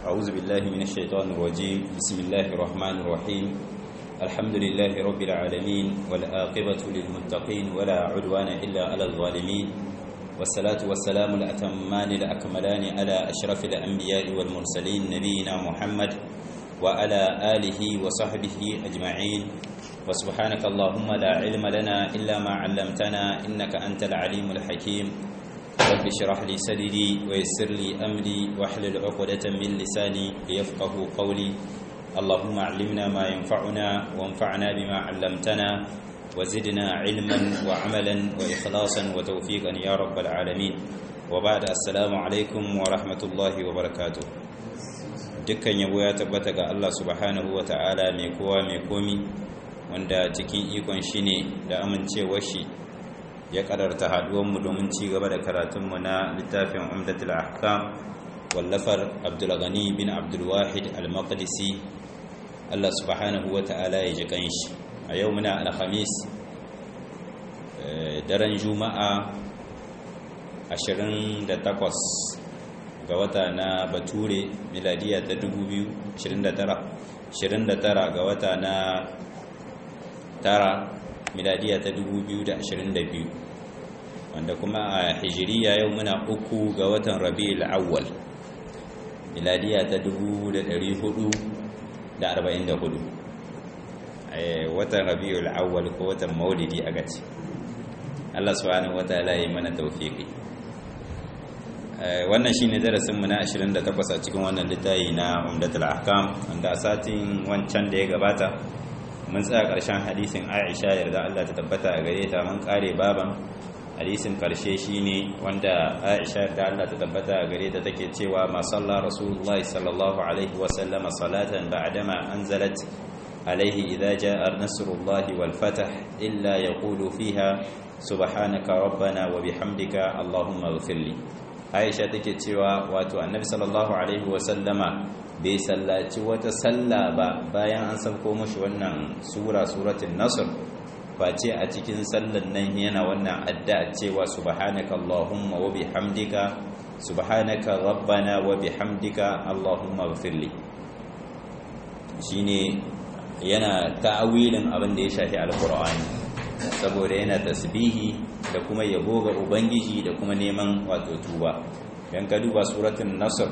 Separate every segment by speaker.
Speaker 1: أعوذ بالله من الشيطان الرجيم بسم الله الرحمن الرحيم الحمد لله رب العالمين والآقبة للمتقين ولا عدوان إلا على الظالمين والصلاة والسلام الأتمان الأكملان على أشرف الأنبياء والمرسلين نبينا محمد وعلى آله وصحبه أجمعين وسبحانك اللهم لا علم لنا إلا ما علمتنا إنك أنت العليم الحكيم رب اشرح لي صدري ويسر لي أمري واحلل عقدة من لساني ليفقه قولي اللهم علمنا ما ينفعنا وانفعنا بما علمتنا وزدنا علما وعملا وإخلاصا وتوفيقا يا رب العالمين وبعد السلام عليكم ورحمة الله وبركاته dukkan yabo ya tabbata ga Allah subhanahu wa ta'ala mai kowa mai komi wanda cikin ikon shi ne da amincewar shi ya kararta haduwanmu domin ci gaba da karatunmu na littafin umdatul ahkam wallafar abdulghani bin abdulwahid al-maqdisi Allah subhanahu wa ta'ala ya ji kanshi a yau muna alhamis daren juma'a 28 ga wata na bature miladiya ta 2029 29 ga wata na tara miladiya ta 2022 wanda kuma a hijiriya yau muna uku ga watan rabi'ul awwal miladiya ta 1444 watan rabi'ul awwal ko watan maulidi a gaci Allah subhanahu wataala yi mana tawfiki wannan shine darasin mu na 28 a cikin wannan littafi na Umdatul Ahkam wanda a satin wancan da ya gabata mun tsaya ƙarshen hadisin Aisha yarda Allah ta tabbata a gare ta mun kare baban hadisin karshe shine wanda Aisha yarda Allah ta tabbata a gare ta take cewa ma salla Rasulullah sallallahu alaihi wa sallama salatan ba'dama anzalat alaihi idza jaa nasrullahi wal fath illa yaqulu fiha subhanaka rabbana wa bihamdika allahumma ighfirli aisha take cewa wato annabi sallallahu alaihi wasallama bai sallaci wata salla ba bayan an sauko mashi wannan sura suratul nasr face a cikin sallan nan yana wannan addu'a cewa subhanaka allahumma wa bihamdika subhanaka rabbana wa bihamdika allahumma ighfirli shine yana ta'awilin abin da ya shafi alqur'ani saboda yana tasbihi da kuma yabo ga ubangiji da kuma neman wato tuba dan ka duba suratul nasr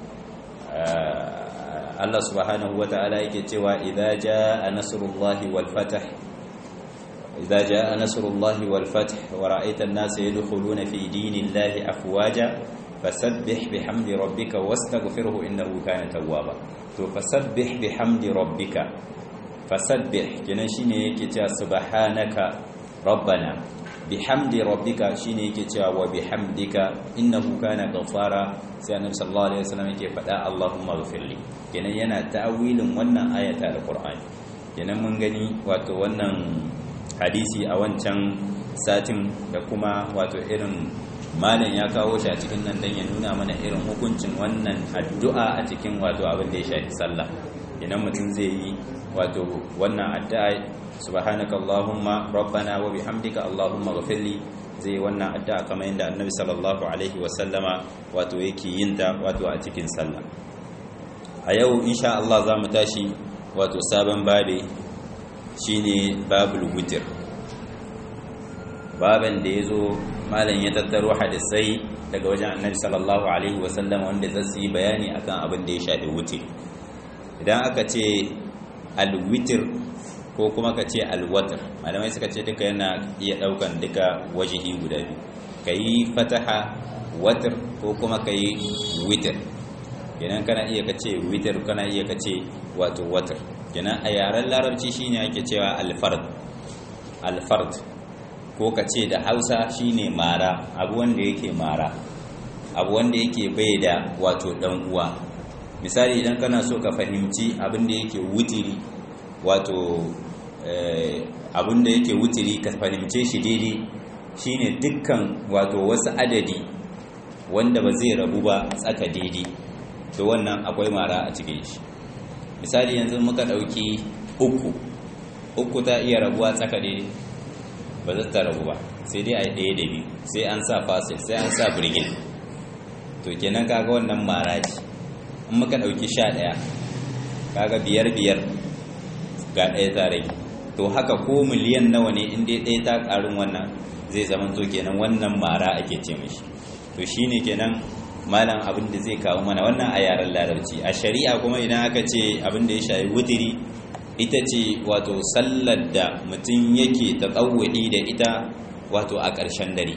Speaker 1: Allah subhanahu wata'ala yake cewa idza jaa nasrullahi wal fath idza jaa nasrullahi wal fath wa ra'aita an-nasa yadkhuluna fi dinillahi afwaja fasabbih bihamdi rabbika wastaghfirhu innahu kana tawwaba to fasabbih bihamdi rabbika fasabbih kenan shine yake cewa subhanaka rabbana bihamdi rabbika shine yake cewa wa bihamdika innahu kana ghafara sai annabi sallallahu alaihi wasallam yake faɗa Allahumma ghfirli kenan yana ta'awilin wannan ayata alqur'ani kenan mun gani wato wannan hadisi a wancan satin da kuma wato irin malam ya kawo shi a cikin nan dan ya nuna mana irin hukuncin wannan addu'a a cikin wato abin da ya shafi sallah idan mutum zai yi wato wannan addu'a subhanaka allahumma rabbana wa bihamdika allahumma ghfirli zai wannan addu'a kamar yadda annabi sallallahu alaihi wa sallama wato yake yin ta wato a cikin sallah a yau insha Allah za mu tashi wato sabon babe shine babul witr baban da yazo malam ya tattaro hadisai daga wajen annabi sallallahu alaihi wa sallama wanda zai yi bayani akan abin da ya shafi wutir idan aka ce alwitir ko kuma ka ce alwatar malamai suka ce duka yana iya daukan duka wajihi guda biyu ka yi fataha watar ko kuma ka yi witir kenan kana iya ka ce witir kana iya ka ce wato watar kenan a yaren larabci shine ake cewa alfard alfard ko ka ce da hausa shine mara abu wanda yake mara abu wanda yake bai da wato dan uwa misali idan kana so ka fahimci abin da yake wutiri wato abin da yake wutiri ka fahimce shi daidai shine dukkan wato wasu adadi wanda ba zai rabu ba tsaka daidai to wannan akwai mara a cikin shi misali yanzu muka ɗauki uku uku ta iya rabuwa tsaka daidai ba za ta rabu ba sai dai a yi ɗaya da biyu sai an sa fasil sai an sa birgin to kenan kaga wannan mara ce in muka ɗauki sha ɗaya kaga biyar biyar ga ɗaya ta rage to haka ko miliyan nawa ne in dai ɗaya ta ƙarin wannan zai zama to kenan wannan mara ake ce mishi to shine kenan malam abin da zai kawo mana wannan a yaren larabci a shari'a kuma idan aka ce abin da ya shayi wutiri ita ce wato sallar da mutum yake tatsawuɗi da ita wato a ƙarshen dare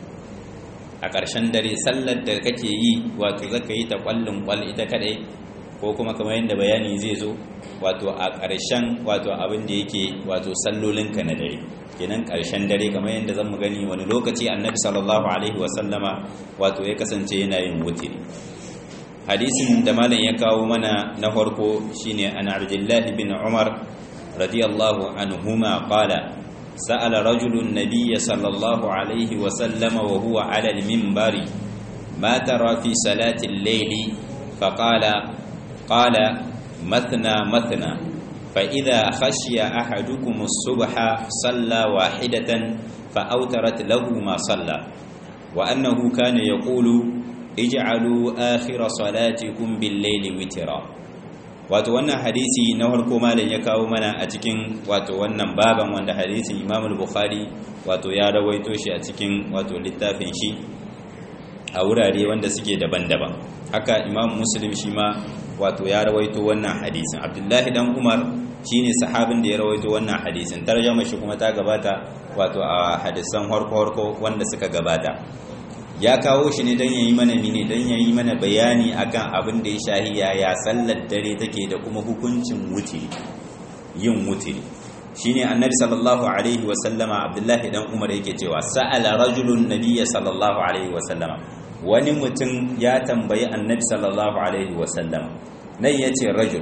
Speaker 1: a ƙarshen dare sallar da kake yi wato zaka yi ta ƙwallon ƙwal ita kaɗai ko kuma kamar yadda bayani zai zo wato a ƙarshen wato abin da yake wato sallolinka na dare kenan ƙarshen dare kamar yadda zan mu gani wani lokaci annabi sallallahu alaihi wasallama wato ya kasance yana yin wutiri hadisin da malam ya kawo mana na farko shine an abdullahi bin umar radiyallahu anhuma qala سأل رجل النبي صلى الله عليه وسلم وهو على المنبر ما ترى في صلاة الليل فقال قال مثنى مثنى فإذا خشي أحدكم الصبح صلى واحدة فأوترت له ما صلى وأنه كان يقول اجعلوا آخر صلاتكم بالليل وترا wato wannan hadisi na farko malam ya kawo mana a cikin wato wannan baban wanda hadisin Imam al-Bukhari wato ya rawaito shi a cikin wato littafin shi a wurare wanda suke daban-daban haka Imam Muslim shi ma wato ya rawaito wannan hadisin Abdullahi dan Umar shine sahabin da ya rawaito wannan hadisin tarjuma shi kuma ta gabata wato a hadisan harko-harko wanda suka gabata ya kawo shi ne don yayi mana mine don yayi mana bayani akan abin da ya shahi ya sallar dare take da kuma hukuncin wutiri yin wutiri shine annabi sallallahu alaihi wa sallama abdullahi dan umar yake cewa sa'ala rajulun nabiyya sallallahu alaihi wa sallama wani mutum ya tambayi annabi sallallahu alaihi wa sallama nan yace rajul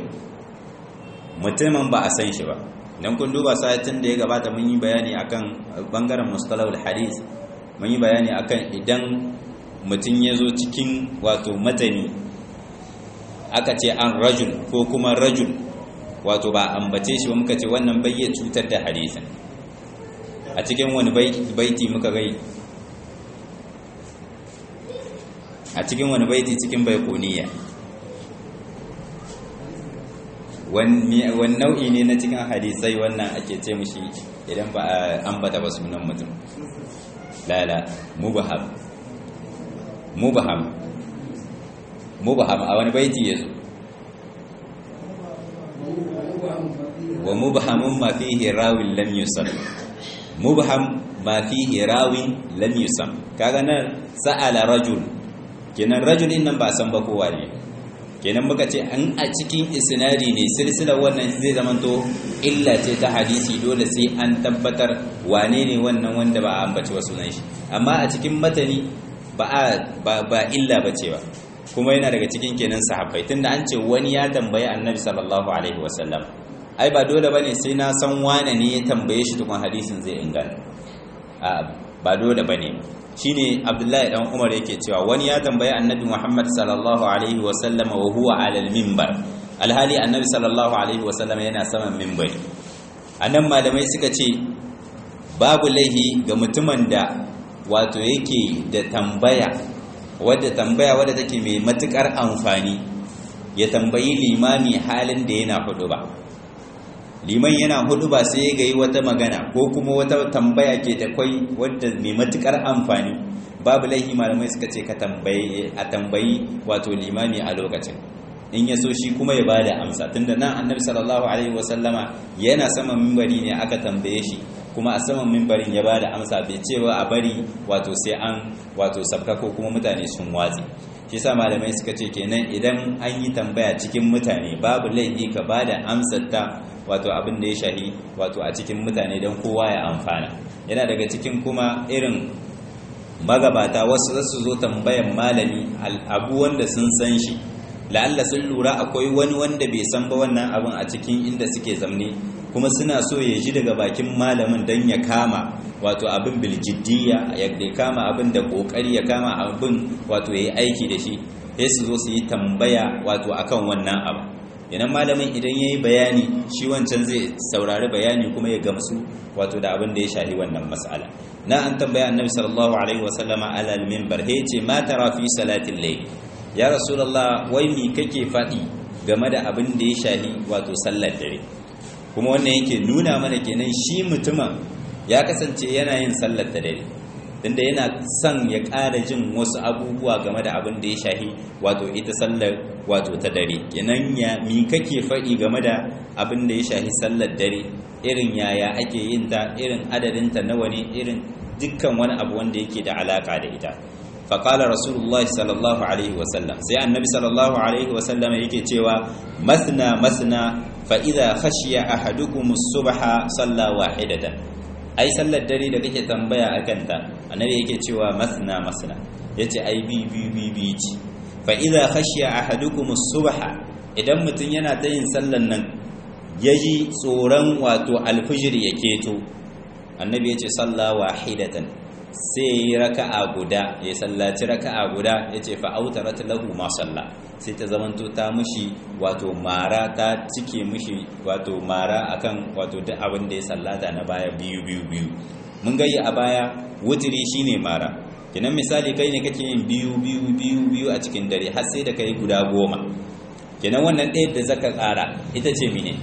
Speaker 1: mutumin ba a san shi ba dan kun duba satin da ya gabata mun yi bayani akan bangaren mustalahul hadith mun yi bayani akan idan mutum ya zo cikin wato matani aka ce an rajul ko kuma rajul wato ba ambace shi ba muka ce wannan bayya cutar da hadisin a cikin wani baiti muka gai a cikin wani baiti cikin baikoniya wani nau'i ne na cikin hadisai wannan ake ce mushi idan ba a ambata ba sunan mutum lala mubaham mubaham mubaham a wani baiti yazo wa mubahamun ma fihi rawin lam yusam mubaham ma fihi rawin lam yusam kaga nan sa'ala rajul kenan rajul din nan ba san ba kowa ne kenan muka ce an a cikin isnadi ne silsilar wannan zai zamanto illa ce ta hadisi dole sai an tabbatar wane ne wannan wanda ba a ambaci wasu nan shi amma a cikin matani ba ba illa ba ce ba kuma yana daga cikin kenan sahabbai tunda an ce wani ya tambayi annabi sallallahu alaihi wasallam ai ba dole bane sai na san wane ne ya tambaye shi tukun hadisin zai inganta ba dole bane shine abdullahi dan umar yake cewa wani ya tambayi annabi muhammad sallallahu alaihi wasallam wa huwa ala al-minbar alhali annabi sallallahu alaihi wasallam yana saman minbari anan malamai suka ce babu laihi ga mutumin da wato yake da tambaya wadda tambaya wadda take mai matukar amfani ya tambayi limami halin da yana hudu ba liman yana hudu ba sai ya gayi wata magana ko kuma wata tambaya ke da kwai wadda mai matukar amfani babu laihi malamai suka ce ka tambayi a tambayi wato limami a lokacin in ya so shi kuma ya bada amsa tunda nan annabi sallallahu alaihi wasallama yana saman mimbari ne aka tambaye shi kuma a saman mimbarin ya bada amsa bai ce ba a bari wato sai an wato sabka ko kuma mutane sun watsi shi sa malamai suka ce kenan idan an yi tambaya cikin mutane babu laifi ka bada amsar ta wato abin da ya shahi wato a cikin mutane don kowa ya amfana yana daga cikin kuma irin magabata wasu zasu zo tambayan malami abu wanda sun san shi la'alla sun lura akwai wani wanda bai san ba wannan abin a cikin inda suke zamne kuma suna so ya ji daga bakin malamin don ya kama wato abin biljiddiya ya kama abin da kokari ya kama abin wato ya yi aiki da shi sai su zo su yi tambaya wato akan wannan abu idan malamin idan ya yi bayani shi wancan zai saurari bayani kuma ya gamsu wato da abin da ya shahi wannan mas'ala na an tambaya annabi sallallahu alaihi wasallama alal minbar he ce ma tara fi salatin layl ya rasulullah wai mi kake faɗi game da abin da ya shahi wato sallar dare kuma wannan yake nuna mana kenan shi mutumin ya kasance yana yin sallar da dare tunda yana son ya ƙara jin wasu abubuwa game da abin da ya shahi wato ita sallar wato ta dare kenan ya mi kake faɗi game da abin da ya shahi sallar dare irin yaya ake yin ta irin adadinta nawa ne irin dukkan wani abu wanda yake da alaka da ita faƙalar rasulullahi sallallahu alaihi wasallam sai annabi sallallahu alaihi wasallam yake cewa masna masna fa'iza khashiya ahadukum subha salla wahidatan ai sallar dare da kake tambaya akan ta annabi yake cewa masna masna yace ai bi bi bi bi ci fa'iza khashiya ahadukum subha idan mutun yana ta yin sallan nan yaji tsoron wato alfijir ya keto annabi yace salla wahidatan sai yi raka'a guda ya sallaci raka'a guda ya ce fa'autarat lahu ma salla sai ta zamanto ta mushi wato mara ta cike mushi wato mara akan wato duk abin da ya sallata na baya biyu biyu biyu mun gayya a baya wutiri shine mara kinan misali kai ne kake yin biyu biyu biyu biyu a cikin dare har sai da kai guda goma kinan wannan ɗaya da zaka ƙara ita ce mine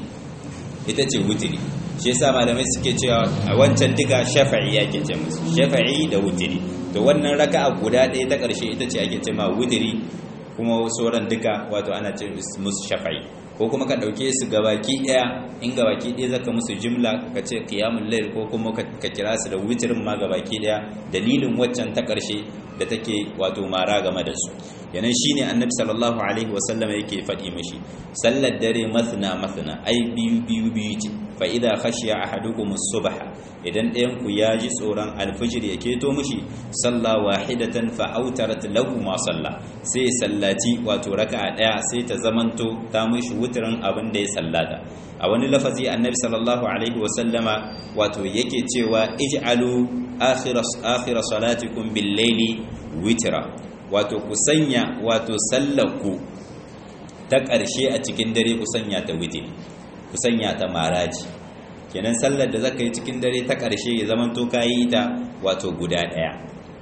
Speaker 1: ita ce wutiri shi yasa malamai suke cewa a wancan duka shafa'i yake ce musu shafa'i da wutiri to wannan raka'a guda ɗaya ta ƙarshe ita ce ake ce ma wutiri kuma sauran duka wato ana ce musu shafa'i ko kuma ka ɗauke su gabaki ɗaya in gabaki ɗaya zaka musu jimla ka ce qiyamul layl ko kuma ka kira su da wutirin ma gabaki ɗaya dalilin waccan ta ƙarshe da take wato mara game da su yanan shine annabi sallallahu alaihi wasallam yake faɗi mashi sallar dare masna masna ai biyu biyu biyu ce fa idza khashiya ahadukum as-subha idan ɗayan ku ya ji tsoron alfijir ya keto mishi salla wahidatan fa autarat lahu ma salla sai sallaci wato raka'a daya sai ta zamanto ta mishi wutrin abin da ya sallata a wani lafazi annabi sallallahu alaihi wasallama wato yake cewa ij'alu akhir akhir salatikum bil-layli witra wato ku sanya wato sallarku ta ƙarshe a cikin dare ku sanya ta witiri ku sanya ta maraji kenan sallar da zaka yi cikin dare ta ƙarshe ya zama to kayi ta wato guda ɗaya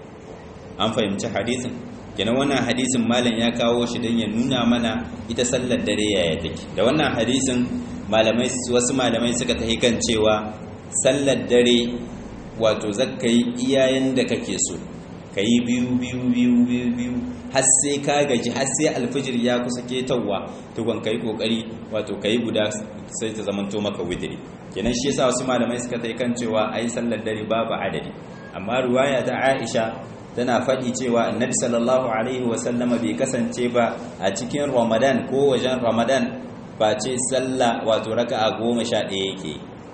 Speaker 1: an fahimci hadisin kenan wannan hadisin malam ya kawo shi don ya nuna mana ita sallar dare yaya take da wannan hadisin malamai wasu malamai suka tafi kan cewa sallar dare wato zaka yi iyayen da kake so ka yi biyu biyu biyu biyu biyu har sai ka gaji har sai alfijir ya kusa ketawa tukun ka yi kokari wato ka yi guda sai ta zamanto maka widiri kenan shi yasa wasu malamai suka tai kan cewa ai sallar dare babu adadi amma ruwaya ta Aisha tana faɗi cewa annabi sallallahu alaihi wasallama bai kasance ba a cikin ramadan ko wajen ramadan ba ce sallah wato raka'a goma sha ɗaya yake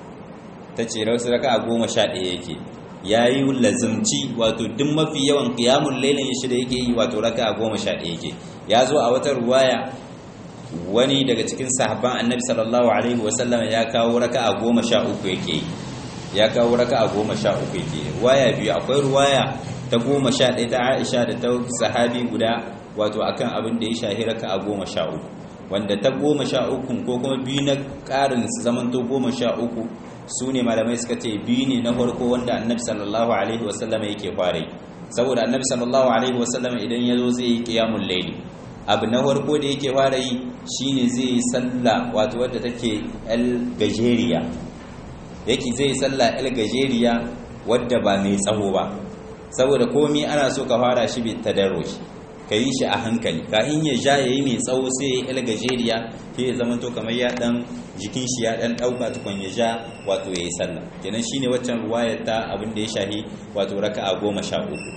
Speaker 1: ta ce raka'a goma sha ɗaya yake ya yi lazimci wato duk mafi yawan kiyamun lailin shi da yake yi wato raka a goma sha ɗaya yake ya zo a wata ruwaya wani daga cikin sahabban annabi sallallahu alaihi wasallam ya kawo raka a goma sha uku yake ya kawo raka a goma sha uku yake ruwaya biyu akwai ruwaya ta goma sha ɗaya ta aisha da ta sahabi guda wato akan abin da ya shahi raka a goma sha uku wanda ta goma sha uku ko kuma biyu na ƙarin su zamanto goma sha uku su ne malamai suka ce biyu ne na farko wanda annabi sallallahu alaihi wasallam yake fara yi saboda annabi sallallahu alaihi wasallam idan ya zo zai yi qiyamul layli abu na farko da yake fara yi shine zai yi sallah wato wadda take el gajeriya yake zai yi sallah el gajeriya wadda ba mai tsawo ba saboda komai ana so ka fara shi bi tadarruj ka yi shi a hankali kafin ya ja yayi mai tsawo sai ya el gajeriya sai ya zama to kamar ya dan jikin shi ya dan dauka tukun ya ja wato yayi sallah kenan shine waccan ruwayar ta abin da ya shahi wato raka'a goma sha uku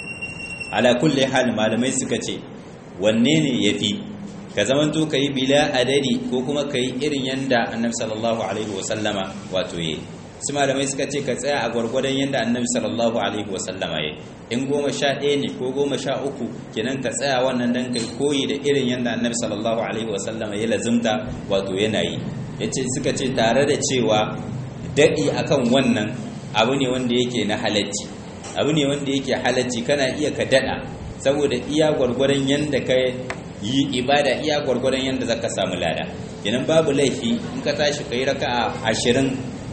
Speaker 1: ala kulli hal malamai suka ce wanne ne yafi ka zaman to kai bila adadi ko kuma kai irin yanda annabi sallallahu alaihi wasallama wato yayi su malamai suka ce ka tsaya a gwargwadon yanda annabi sallallahu alaihi wasallama yayi in goma sha ɗaya ne ko goma sha uku kenan ka tsaya wannan dan kai koyi da irin yanda annabi sallallahu alaihi wasallama ya lazimta wato yana yi yace suka ce tare da cewa daɗi akan wannan abu ne wanda yake na halacci abu ne wanda yake halacci kana iya ka daɗa saboda iya gwargwadon yanda ka yi ibada iya gwargwadon yanda zaka samu lada kenan babu laifi in ka tashi kai raka'a ashirin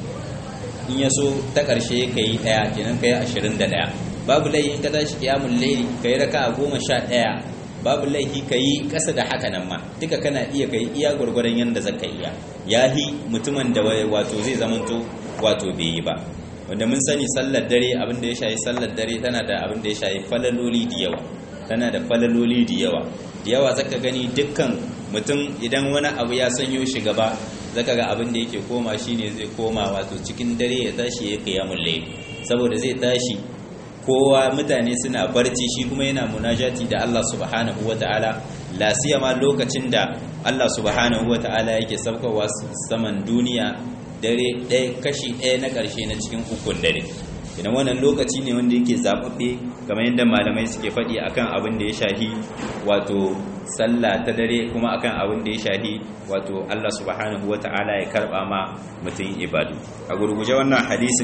Speaker 1: in ya so ta ƙarshe ka yi ɗaya kenan ka yi ashirin da ɗaya babu laifi in ka tashi kiyamun laili ka yi raka'a goma sha ɗaya babu laifi ka yi ƙasa da haka nan ma duka kana iya ka yi iya gwargwaron yadda zaka iya yahi mutumin da wato zai zamanto wato bai yi ba wanda mun sani sallar dare abin da ya shayi sallar dare tana da abin da ya shayi falaloli da yawa tana da falaloli da yawa da yawa zaka gani dukkan mutum idan wani abu ya sanyo shi gaba zaka ga abin da yake koma shine zai koma wato cikin dare ya tashi ya qiyamul layl saboda zai tashi kowa mutane suna barci shi kuma yana munajati da Allah subhanahu wataala la siyama lokacin da Allah subhanahu wataala yake saukowa saman duniya dare ɗaya kashi ɗaya na ƙarshe na cikin ukun dare idan wannan lokaci ne wanda yake zaɓaɓɓe kamar yadda malamai suke faɗi akan abin da ya shahi wato sallah ta dare kuma akan abin da ya shahi wato Allah subhanahu wata'ala ya karɓa ma mutum ibadu a gurguje wannan hadisin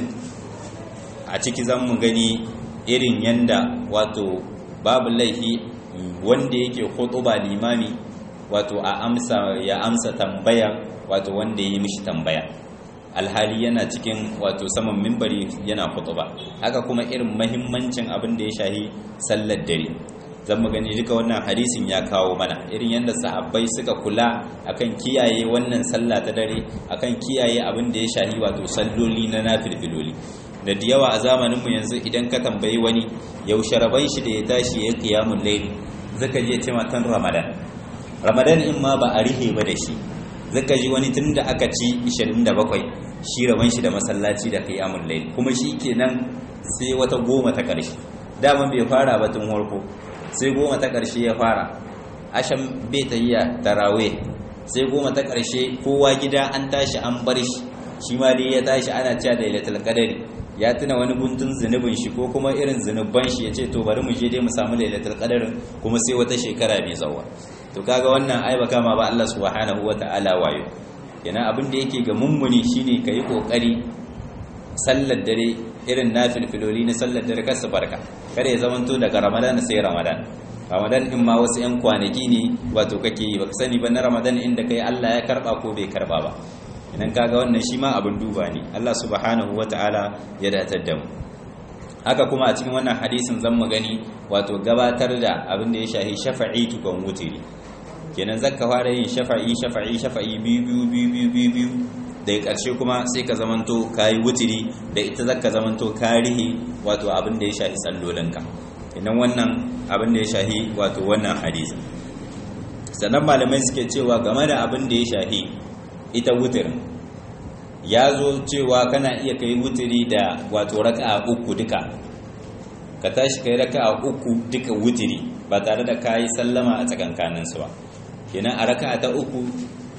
Speaker 1: a ciki zan mu gani irin yanda wato babu laifi wanda yake ba limami wato a amsa ya amsa tambaya wato wanda ya yi mishi tambaya alhali yana cikin wato saman mimbari yana ba haka kuma irin mahimmancin abin da ya shahi sallar dare zan mu gani duka wannan hadisin ya kawo mana irin yadda sahabbai suka kula akan kiyaye wannan sallah ta dare akan kiyaye abin da ya shahi wato salloli na nafilfiloli da da yawa a zamanin mu yanzu idan ka tambayi wani yaushe raban shi da ya tashi ya qiyamul layl zaka je ce matan ramadan ramadan in ma ba a rihe ba da shi zaka ji wani tun da aka ci 27 shi raban shi da masallaci da qiyamul layl kuma shi kenan sai wata goma ta ƙarshe daman bai fara ba tun farko sai goma ta ƙarshe ya fara ashan bai tayya tarawih sai goma ta ƙarshe kowa gida an tashi an bar shi shi ma dai ya tashi ana cewa da lailatul qadari ya tuna wani guntun zunubin shi ko kuma irin zunuban shi ya ce to bari mu je dai mu samu lailatul qadarin kuma sai wata shekara mai zawa to kaga wannan ai baka ma ba Allah subhanahu wataala wayo yana abin da yake ga mummuni shine kai kokari sallar dare irin nafilfiloli na sallar dare kar su barka kada ya zamanto daga ramadan sai ramadan ramadan in ma wasu yan kwanaki ne wato kake yi baka sani ba na ramadan inda kai Allah ya karba ko bai karba ba idan kaga wannan shi ma abin duba ne Allah subhanahu wataala ya datar da mu haka kuma a cikin wannan hadisin zan mu gani wato gabatar da abin da ya shahi shafa'i tukun wutiri kenan zaka fara yin shafa'i shafa'i shafa'i biyu biyu biyu biyu biyu daga ƙarshe kuma sai ka zamanto kayi wutiri da ita zaka zamanto karihi wato abin da ya shahi sallolinka idan wannan abin da ya shahi wato wannan hadisi sannan malamai suke cewa game da abin da ya shahi ita wutirin ya zo cewa kana iya kai wutiri da wato raka'a uku duka ka tashi kai raka'a uku duka wutiri ba tare da kayi sallama a tsakankaninsu ba kenan a raka'a ta uku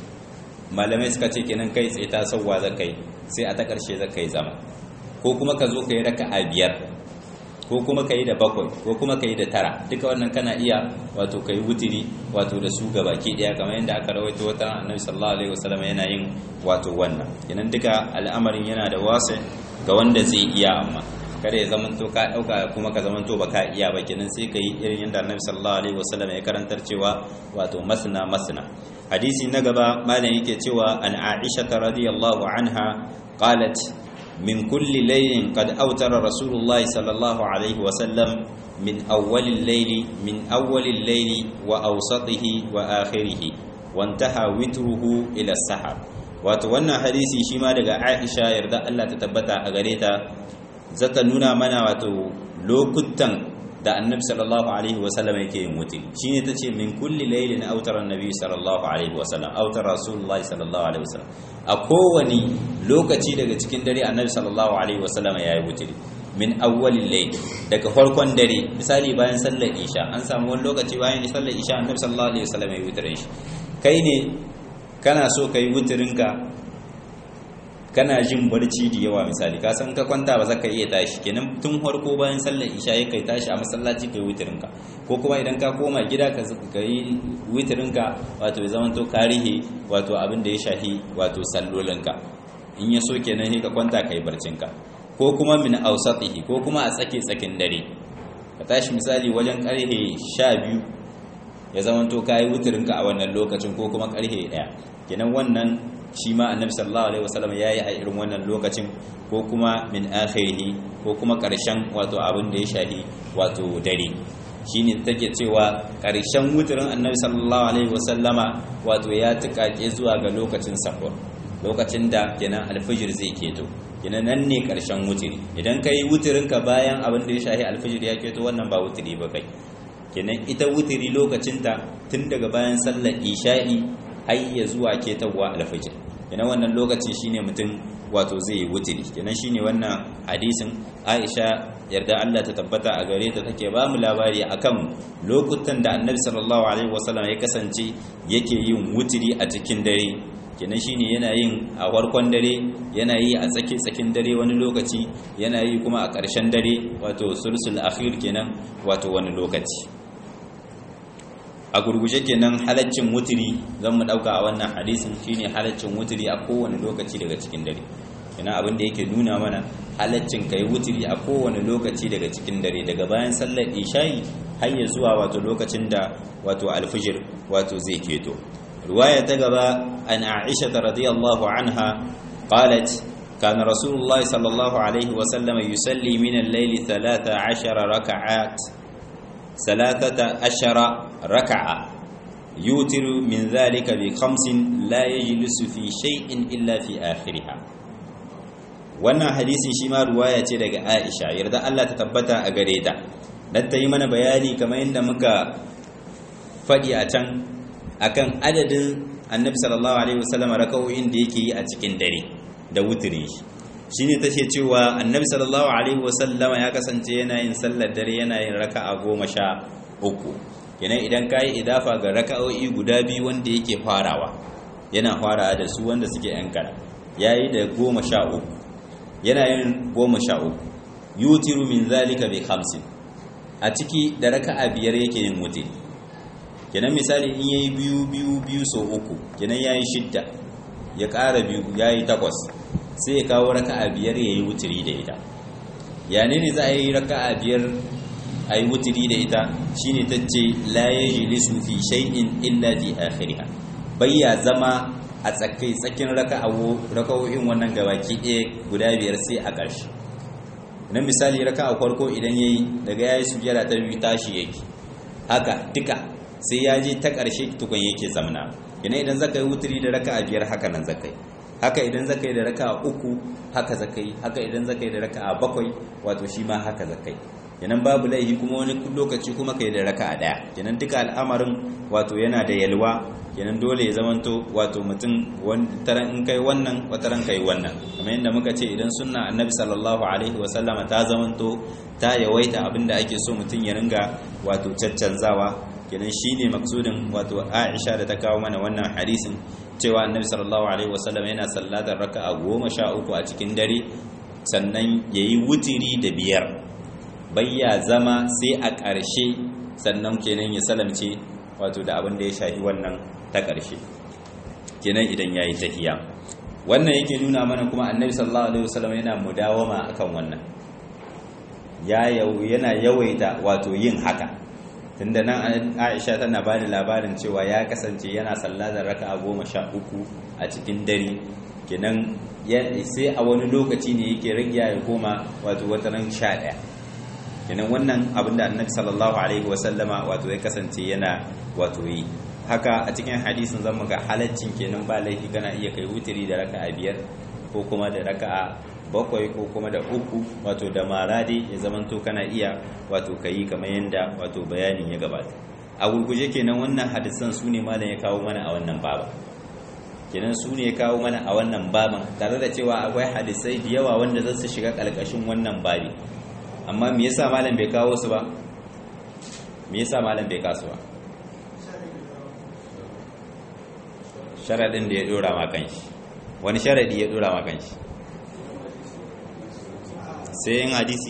Speaker 1: malamai suka ce kenan kai tsaye ta sauwa za kai sai a ta ƙarshe za ka yi zama ko kuma ka zo ka yi raka'a biyar ko kuma ka yi da bakwai ko kuma ka yi da tara duka wannan kana iya wato ka yi wutiri wato da su ga baki ɗaya kamar yadda aka rawaito wata annabi sallallahu alaihi wasallam yana yin wato wannan kenan duka al'amarin yana da wasa ga wanda zai iya amma kada ya zamanto ka dauka kuma ka zamanto ba ka iya ba kenan sai ka yi irin yadda annabi sallallahu alaihi wasallam ya karantar cewa wato masna masna hadisi na gaba malam yake cewa an aisha radiyallahu anha qalat min kulli laylin qad awtara rasulullahi sallallahu alaihi wasallam min awwalil layli min awwalil layli wa awsatihi wa akhirih wantaha witruhu ila sahar wato wannan hadisi shi ma daga Aisha yarda Allah ta tabbata a gare ta zata nuna mana wato lokutan da annabi sallallahu alaihi wasallam yake yin wuti shine tace min kulli laylin awtara annabi sallallahu alaihi wasallam awtara rasulullahi sallallahu alaihi wasallam a kowani lokaci daga cikin dare annabi sallallahu alaihi wasallam yayi wuti min awwalil layl daga farkon dare misali bayan sallar isha an samu wani lokaci bayan sallar isha annabi sallallahu alaihi wasallam yayi wutirin shi kai ne kana so kai wutirinka kana jin barci da yawa misali ka san ka kwanta ba za ka iya tashi kenan tun farko bayan sallar isha ya kai tashi a masallaci kai witirinka ko kuma idan ka koma gida ka yi witirinka wato ya zama to karihi wato abin da ya shahi wato sallolinka in ya so kenan sai ka kwanta kai barcinka ko kuma min ausatihi ko kuma a tsake tsakin dare ka tashi misali wajen karhe 12 ya zama to kai witirinka a wannan lokacin ko kuma karhe 1 kenan wannan shi ma annabi sallallahu alaihi wasallam yayi a irin wannan lokacin ko kuma min akhirihi ko kuma karshen wato abin da ya shahi wato dare shine take cewa ƙarshen wutirin annabi sallallahu alaihi wasallama wato ya tukake zuwa ga lokacin sahur lokacin da kenan alfijir zai keto kenan nan ne ƙarshen wutiri idan kai wutirin ka bayan abin da ya shahi alfijir ya keto wannan ba wutiri ba kai kenan ita wutiri lokacin ta tun daga bayan sallar isha'i har ya zuwa ketawa alfijir kenan wannan lokaci shine mutum wato zai yi wutiri kenan shine wannan hadisin Aisha yarda Allah ta tabbata a gare ta take ba mu labari akan lokutan da Annabi sallallahu alaihi wasallam ya kasance yake yin wutiri a cikin dare kenan shine yana yin a farkon dare yana yi a tsaki tsakin dare wani lokaci yana yi kuma a ƙarshen dare wato sulsul akhir kenan wato wani lokaci a gurguje kenan halaccin wutiri zan mu dauka a wannan hadisin shine halaccin wutiri a kowane lokaci daga cikin dare ina abin da yake nuna mana halaccin kai wutiri a kowane lokaci daga cikin dare daga bayan sallar isha'i har ya zuwa wato lokacin da wato alfijir wato zai keto riwaya ta gaba an aisha radiyallahu anha qalat كان رسول الله صلى الله عليه وسلم يصلي من الليل ثلاث عشر ركعات ثلاثة عشر ركعة يوتر من ذلك بخمس لا يجلس في شيء إلا في آخرها wannan hadisin shi ma ruwaya ce daga Aisha yarda Allah ta tabbata a gare ta dan ta yi mana bayani kamar yadda muka faɗi a can akan adadin Annabi sallallahu alaihi wasallam raka'o'in da yake yi a cikin dare da wutiri shine tace cewa Annabi sallallahu alaihi wasallam ya kasance yana yin sallar dare yana yin raka'a goma sha uku kenan idan ka yi idafa ga raka'o'i guda biyu wanda yake farawa yana farawa da su wanda suke yan kada ya yi da goma sha uku yana yin goma sha uku yutiru min zalika bi hamsin a ciki da raka'a biyar yake yin wutiri kenan misali in yayi biyu biyu biyu so uku kenan yayi shidda ya ƙara biyu yayi takwas sai ya kawo raka'a biyar yayi wutiri da ita ya ne ne za a yi raka'a biyar a yi wutiri da ita shine ta ce la yajlisu fi shay'in illa fi akhiriha bayya zama a tsakai tsakin raka'o'in wannan gabaki ɗaya guda biyar sai a ƙarshe na misali raka'a farko idan yayi daga yayi sujjada ta biyu tashi yake haka duka sai ya je ta ƙarshe tukun yake zamna ina idan zaka yi wutiri da raka'a biyar haka nan zaka yi haka idan zaka yi da raka'a uku haka zaka yi haka idan zaka yi da raka'a bakwai wato shi ma haka zaka yi kenan babu laifi kuma wani lokaci kuma kai da raka'a daya kenan duka al'amarin wato yana da yalwa kenan dole ya zamanto wato mutum taran in kai wannan wataran kai wannan kamar yadda muka ce idan sunna annabi sallallahu alaihi wasallama ta zamanto ta yawaita abinda ake so mutum ya ringa wato caccanzawa kenan shine maksudin wato Aisha da ta kawo mana wannan hadisin cewa annabi sallallahu alaihi wasallam yana sallatar raka'a goma sha uku a cikin dare sannan yayi wutiri da biyar bayya zama sai a ƙarshe sannan kenan ya salamce wato da abin da ya shafi wannan ta ƙarshe kenan idan yayi tahiya wannan yake nuna mana kuma annabi sallallahu alaihi wasallam yana mudawama akan wannan ya yana yawaita wato yin haka tunda nan Aisha tana ba da labarin cewa ya kasance yana sallatar raka'a goma sha uku a cikin dare kenan sai a wani lokaci ne yake rage ya koma wato wata ran sha ɗaya kenan wannan abin da annabi sallallahu alaihi wasallama wato ya kasance yana wato yi haka a cikin hadisin zan ga halaccin kenan ba laifi kana iya kai wutiri da raka'a biyar ko kuma da raka'a bakwai ko kuma da uku wato da maradi ya zamanto kana iya wato kayi kamar yadda wato bayanin ya gabata a gurguje kenan wannan hadisan su ne malam ya kawo mana a wannan baba kenan su ne ya kawo mana a wannan baban tare da cewa akwai hadisai da yawa wanda za su shiga ƙarƙashin wannan babi amma me yasa malam bai kawo su ba me yasa malam bai kasu ba sharadin da ya dora ma kanshi wani sharadi ya dora ma kanshi sai yin hadisi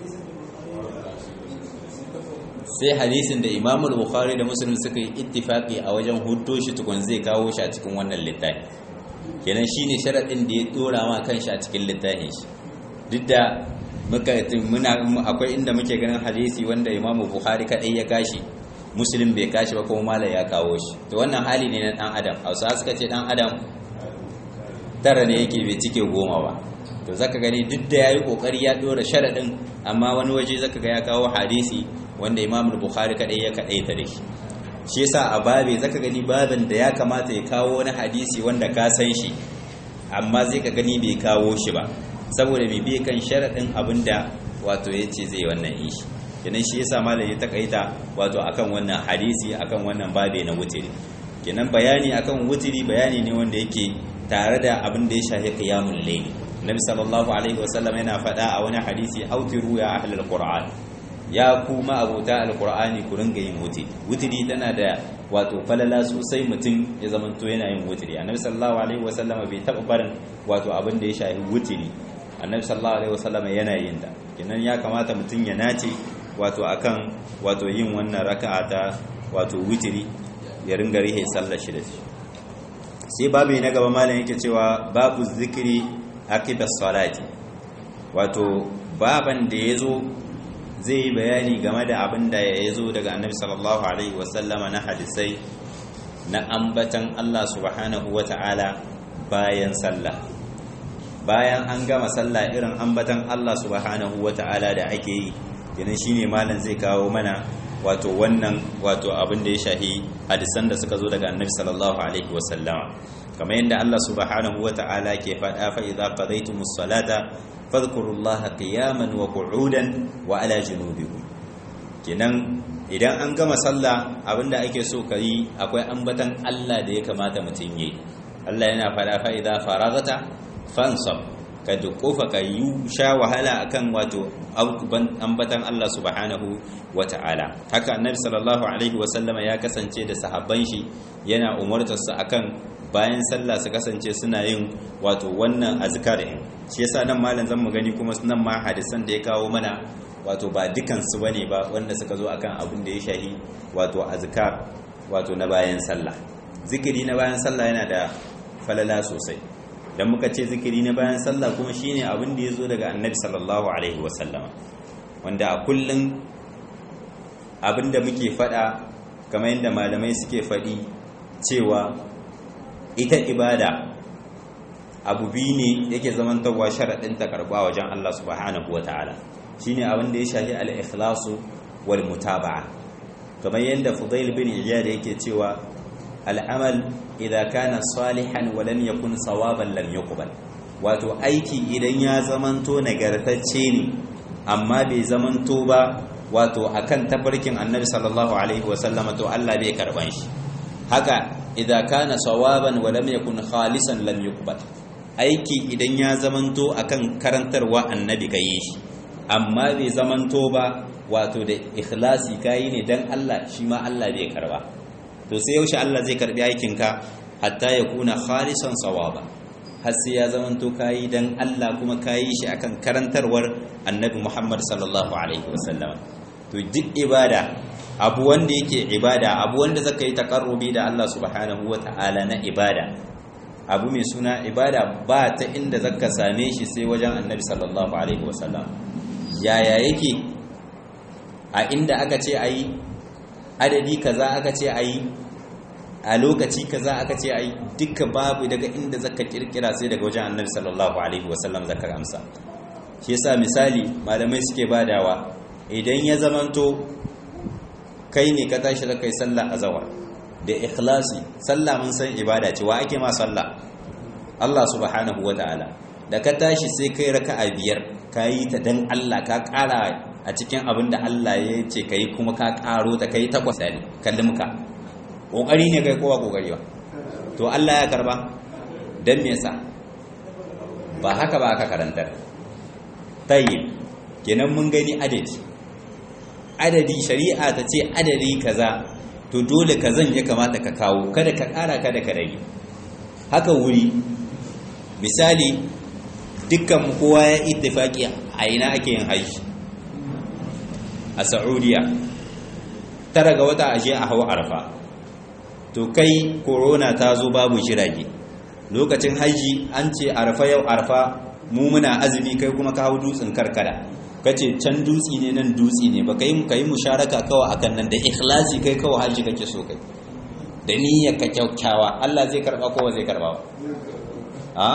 Speaker 1: sai hadisin da imamul bukhari da muslim suka yi ittifaki a wajen hudo shi tukun zai kawo shi a cikin wannan littafi kenan shine sharadin da ya dora ma kanshi a cikin littafin shi duk da muka muna akwai inda muke ganin hadisi wanda imamu bukhari kadai ya kashi muslim bai kashi ba kuma malai ya kawo shi to wannan hali ne na dan adam hausa suka ce dan adam tara ne yake bai cike goma ba to zaka gani duk da yayi kokari ya dora sharadin amma wani waje zaka ga ya kawo hadisi wanda imam bukhari kadai ya kadai ta da shi shi yasa a babe zaka gani babin da ya kamata ya kawo wani hadisi wanda ka san shi amma zai ka gani bai kawo shi ba saboda mai biye kan sharaɗin abin da wato ya ce zai wannan yi shi kenan shi yasa malam ya takaita wato akan wannan hadisi akan wannan babe na wutiri kenan bayani akan wutiri bayani ne wanda yake tare da abin da ya shafi qiyamul layl nabi sallallahu alaihi wasallam yana faɗa a wani hadisi autiru ya ahlul qur'an ya kuma abota alqur'ani ku ringa yin wutiri wutiri tana da wato falala sosai mutum ya zamanto yana yin wutiri annabi sallallahu alaihi wasallam bai taɓa barin wato abin da ya shafi wutiri annabi sallallahu alaihi wasallam yana yin ta kenan ya kamata mutum ya nace wato akan wato yin wannan raka'a ta wato wutiri ya ringa rihe sallar shi da shi sai babu na gaba malam yake cewa babu zikiri akibas salati wato baban da yazo zai yi bayani game da abin da ya zo daga annabi sallallahu alaihi wasallama na hadisai na ambatan Allah subhanahu wata'ala bayan sallah bayan an gama sallah irin ambatan Allah subhanahu wata'ala da ake yi kenan shine malam zai kawo mana wato wannan wato abin da ya shahi hadisan da suka zo daga annabi sallallahu alaihi wasallama kamar yadda Allah subhanahu wata'ala ke faɗa fa idza qadaytumus salata fadhkurullaha qiyaman wa qu'udan wa ala junubikum kenan idan an gama sallah abinda ake so kai akwai ambatan Allah da ya kamata mutum yi Allah yana faɗa fa idza faragata fansab ka dukofa ka yi sha wahala akan wato ambatan Allah subhanahu wata'ala haka annabi sallallahu alaihi wasallama ya kasance da sahabban shi yana umartar su akan bayan sallah su kasance suna yin wato wannan azkar din shi yasa nan malam zan mu gani kuma nan ma hadisan da ya kawo mana wato ba dukan su bane ba wanda suka zo akan abin da ya shahi wato azkar wato na bayan sallah zikiri na bayan sallah yana da falala sosai dan muka ce zikiri na bayan sallah kuma shine abin da ya zo daga annabi sallallahu alaihi wasallama wanda a kullun abin da muke fada kamar yadda malamai suke fadi cewa ita ibada abu biyu ne yake zamantarwa sharaɗin ta karɓa wajen Allah subhanahu wa ta'ala shi ne abin da ya shafi al'ikhlasu wal mutaba'a kamar yadda fudail bin iyad yake cewa al'amal idan kana salihan wa lam yakun sawaban lam yuqbal wato aiki idan ya zamanto nagartacce ne amma bai zamanto ba wato akan tafarkin annabi sallallahu alaihi wa sallama to Allah bai karban shi haka idan kana sawaban wa lam yakun khalisan lam yuqbal aiki idan ya zamanto akan karantarwa annabi kai shi amma bai zamanto ba wato da ikhlasi kai ne dan Allah shi ma Allah bai karba to sai yaushe Allah zai karbi aikin ka hatta yakuna khalisan sawaba har sai ya zamanto kai dan Allah kuma kai shi akan karantarwar annabi Muhammad sallallahu alaihi wasallam to duk ibada abu wanda yake ibada abu wanda zaka yi takarrubi da Allah subhanahu ta'ala na ibada abu mai suna ibada ba ta inda zaka same shi sai wajen annabi sallallahu alaihi wasallam yaya yake a inda aka ce ayi adadi kaza aka ce ayi a lokaci kaza aka ce ayi duka babu daga inda zaka kirkira sai daga wajen annabi sallallahu alaihi wasallam zaka amsa shi yasa misali malamai suke badawa idan ya zamanto kai ne ka tashi da kai sallah a zawar da ikhlasi sallah mun san ibada ce wa ake ma sallah Allah subhanahu wa ta'ala da ka tashi sai kai raka'a biyar ka yi ta dan Allah ka ƙara a cikin abin da Allah ya ce ka yi kuma ka ƙaro ta kai takwas ne kallon ka ƙoƙari ne kai kowa ƙoƙari ba to Allah ya karba dan me yasa ba haka ba aka karantar tayyib kenan mun gani adadi adadi shari'a ta ce adadi kaza to dole kazan ya kamata ka kawo kada ka ƙara kada ka rage haka wuri misali dukkan kowa ya ittifaki a ina ake yin haji a saudiya tara ga wata ashe a hau arfa to kai corona ta zo babu jirage lokacin haji an ce arfa yau arfa mu muna azumi kai kuma ka hau dutsen karkara kace can dutsi ne nan dutsi ne baka yi kai musharaka kawai akan nan da ikhlasi kai kawai haji kake so kai da niyyar ka kyakkyawa Allah zai karba ko zai karba ba a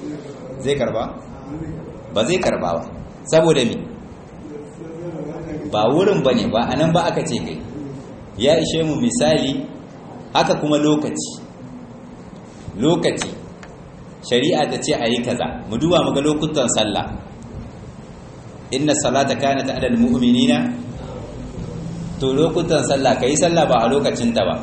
Speaker 1: zai karba ba zai karba ba saboda mi ba wurin bane ba anan ba aka ce kai ya ishe mu misali haka kuma lokaci lokaci shari'a ta ce a yi kaza mu duba muga lokutan sallah inna salata kanat ala almu'minina to lokutan sallah kai sallah ba a lokacin ta ba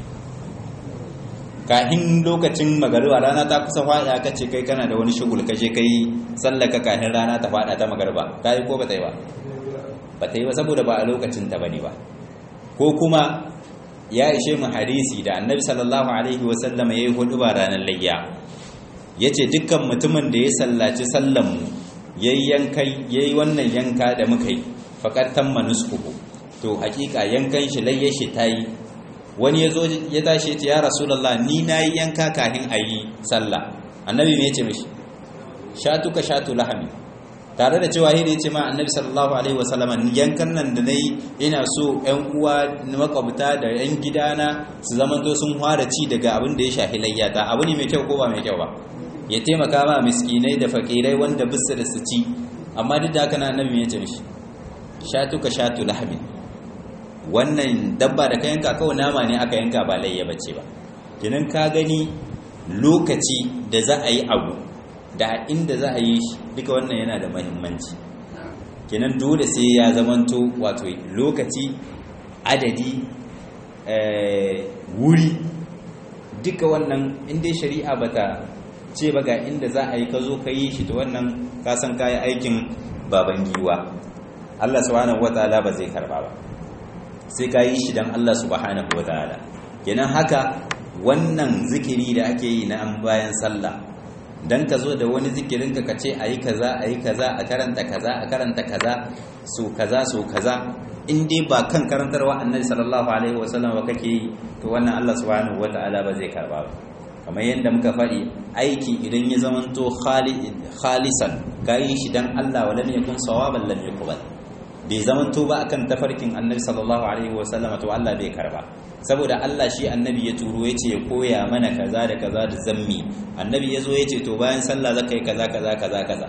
Speaker 1: kahin lokacin magariba rana ta kusa fada ka ce kai kana da wani shugul ka je kai sallah ka kahin rana ta fada ta magariba ta yi ko ba ta yi ba ba ta yi ba saboda ba a lokacin ta bane ba ko kuma ya ishe mu hadisi da annabi sallallahu alaihi wasallam ya yi hudu ba ranar layya ya ce dukkan mutumin da ya sallaci sallanmu ya yi wannan yanka da muka yi faƙattan manuskuhu to hakika yankan shi layya shi ta yi wani ya zo ya tashi ya ya rasulallah ni na yi yanka kahin a yi sallah annabi ne ya ce mishi shatuka shatu lahami tare da cewa hidi ce ma annabi sallallahu alaihi wasallam yankan nan da nayi ina so ƴan uwa makwabta da ƴan gidana su zaman to sun fara ci daga abin da ya shafi layyata abu ne mai kyau ko ba mai kyau ba ya taimaka ma miskinai da fakirai wanda bisu da su ci amma duk da haka na annabi ya ce mishi shatuka shatu lahmin wannan dabba da ka yanka kawai nama ne aka yanka ba layya bace ba kenan ka gani lokaci da za a yi abu da inda za a yi shi duka wannan yana da mahimmanci kenan dole sai ya zamanto wato lokaci adadi wuri duka wannan inda shari'a bata ce ba ga inda za a yi ka zo ka yi shi ta wannan kasan kayan aikin baban giwa Allah subhanahu wataala ba zai karba ba sai ka yi shi don Allah subhanahu wataala kenan haka wannan zikiri da ake yi na an bayan sallah dan ka zo da wani zikirin ka kace ayi kaza ayi kaza a karanta kaza a karanta kaza so kaza so kaza in dai ba kan karantarwa annabi sallallahu alaihi wasallam ba kake yi to wannan Allah subhanahu wataala ba zai karba ba kamar yadda muka faɗi aiki idan ya zamanto khalisan kayi shi dan Allah wa lam yakun sawaban lam yuqbal bai zamanto ba akan tafarkin annabi sallallahu alaihi wasallam to Allah bai karba saboda Allah shi annabi ya turo ya ce ya koya mana kaza da kaza da zammi annabi ya zo ya ce to bayan sallah za ka yi kaza kaza kaza kaza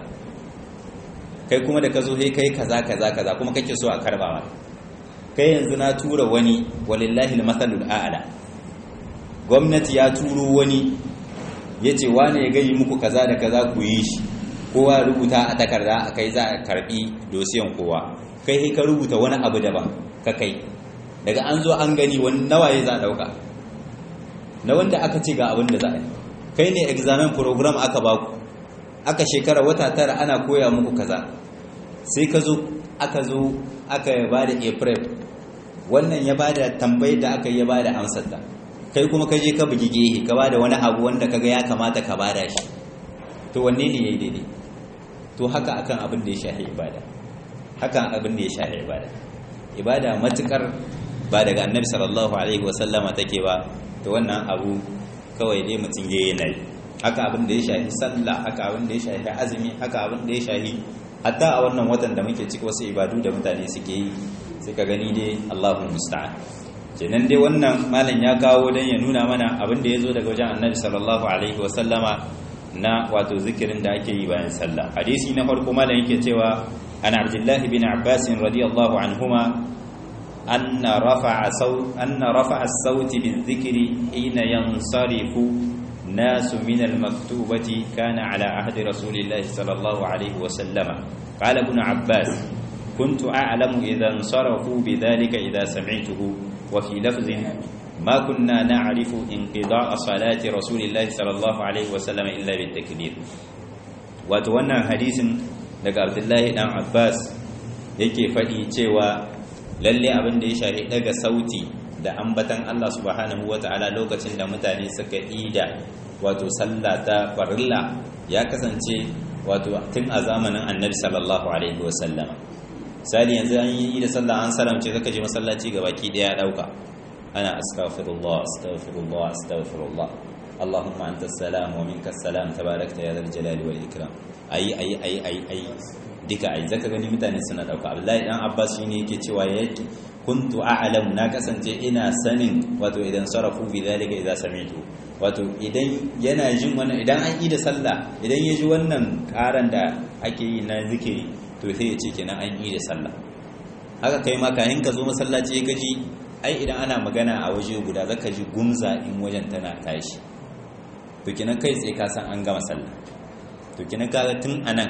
Speaker 1: kai kuma da ka zo sai kai kaza kaza kaza kuma kake so a karba maka kai yanzu na tura wani walillahi almathalul a'la gwamnati ya turo wani ya ce wane ya gani muku kaza da kaza ku yi shi kowa rubuta a takarda a kai za a karbi dosiyan kowa kai sai ka rubuta wani abu daban ka kai daga an zo an gani wani nawaye za a dauka na wanda aka ce ga abin da za a yi kai ne examen program aka baku aka shekara wata tara ana koya muku kaza sai ka zo aka zo aka ba da april wannan ya ba da tambayi da aka yi ya ba da amsar da kai kuma ka je ka bugi gehe ka ba da wani abu wanda kaga ya kamata ka ba da shi to wanne ne ya yi daidai to haka akan abin da ya shahi ibada hakan abin da ya shahi ibada ibada matukar ba daga annabi sallallahu alaihi wasallama take ba to wannan abu kawai dai mutum ya yana yi haka abin da ya shahi sallah haka abin da ya shahi azumi haka abin da ya shahi hatta a wannan watan da muke ciki wasu ibadu da mutane suke yi suka gani dai Allahul musta'an kenan dai wannan malam ya kawo dan ya nuna mana abin da ya zo daga wajen annabi sallallahu alaihi wasallama na wato zikirin da ake yi bayan sallah hadisi na farko malam yake cewa an abdullahi bin abbas radiyallahu anhuma أن رفع صوت أن رفع الصوت بالذكر حين ينصرف ناس من المكتوبة كان على عهد رسول الله صلى الله عليه وسلم قال ابن عباس كنت أعلم إذا انصرفوا بذلك إذا سمعته وفي لفظ ما كنا نعرف انقضاء صلاة رسول الله صلى الله عليه وسلم إلا بالتكبير وتوانا حديث لك عبد الله بن عباس yake faɗi cewa lalle abin da ya shafi daga sauti da ambatan Allah subhanahu wata'ala lokacin da mutane suka ida wato sallah ta farilla ya kasance wato tun a zamanin annabi sallallahu alaihi wasallam misali yanzu an yi da sallah an salamce zaka je masallaci ga baki daya dauka ana astaghfirullah astaghfirullah astaghfirullah allahumma anta salam wa minka salam tabarakta ya zal jalali wal ikram ayi ayi ayi ayi ayi duka ai zaka gani mutane suna dauka Abdullahi dan Abbas shine yake cewa yake kuntu a'lamu na kasance ina sanin wato idan sarafu bi zalika idza sami'tu wato idan yana jin wannan idan an yi da sallah idan ya ji wannan karan da ake yi na zikiri to sai ya ce kenan an yi da sallah haka kai ma kayan ka zo masallaci ka ji ai idan ana magana a waje guda zaka ji gumza in wajen tana tashi to kinan kai tsaye ka san an gama sallah to kinan kaga tun anan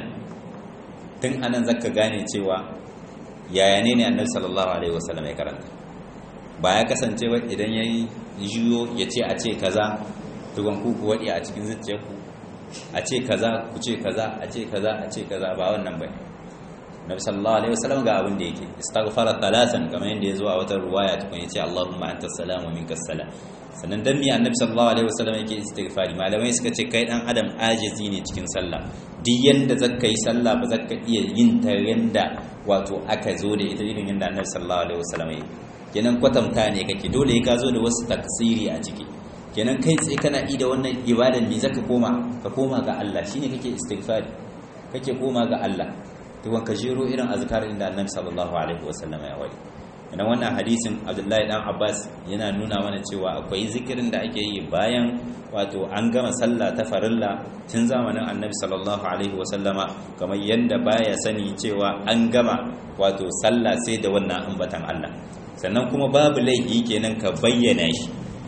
Speaker 1: tun anan zaka gane cewa yaya ne ne annabi sallallahu alaihi wasallam ya karanta ba ya kasance ba idan yayi jiyo ya ce a ce kaza tugon ku ku wadi a cikin zuciyarku a ce kaza ku ce kaza a ce kaza a ce kaza ba wannan bane nabi sallallahu alaihi wasallam ga abin da yake istaghfara thalathan kamar yadda yazo a wata ruwaya tukun yace Allahumma anta salam wa minkas salam sannan dan mi annabi sallallahu alaihi wasallam yake istighfari malamai suka ce kai dan adam ajizi ne cikin sallah duk yanda zaka yi sallah ba zaka iya yin ta yanda wato aka zo da ita irin yanda annabi sallallahu alaihi wasallam yake kenan kwatanta ne kake dole ka zo da wasu taksiri a ciki kenan kai tsaye kana yi da wannan ibadan me zaka koma ka koma ga Allah shine kake istighfari kake koma ga Allah to ka jero irin azkarin da Annabi sallallahu alaihi wasallam ya wadi idan wannan hadisin Abdullahi dan Abbas yana nuna mana cewa akwai zikirin da ake yi bayan wato an gama sallah ta farilla tun zamanin Annabi sallallahu alaihi wasallama kamar yanda baya sani cewa an gama wato sallah sai da wannan ambatan Allah sannan kuma babu laifi kenan ka bayyana shi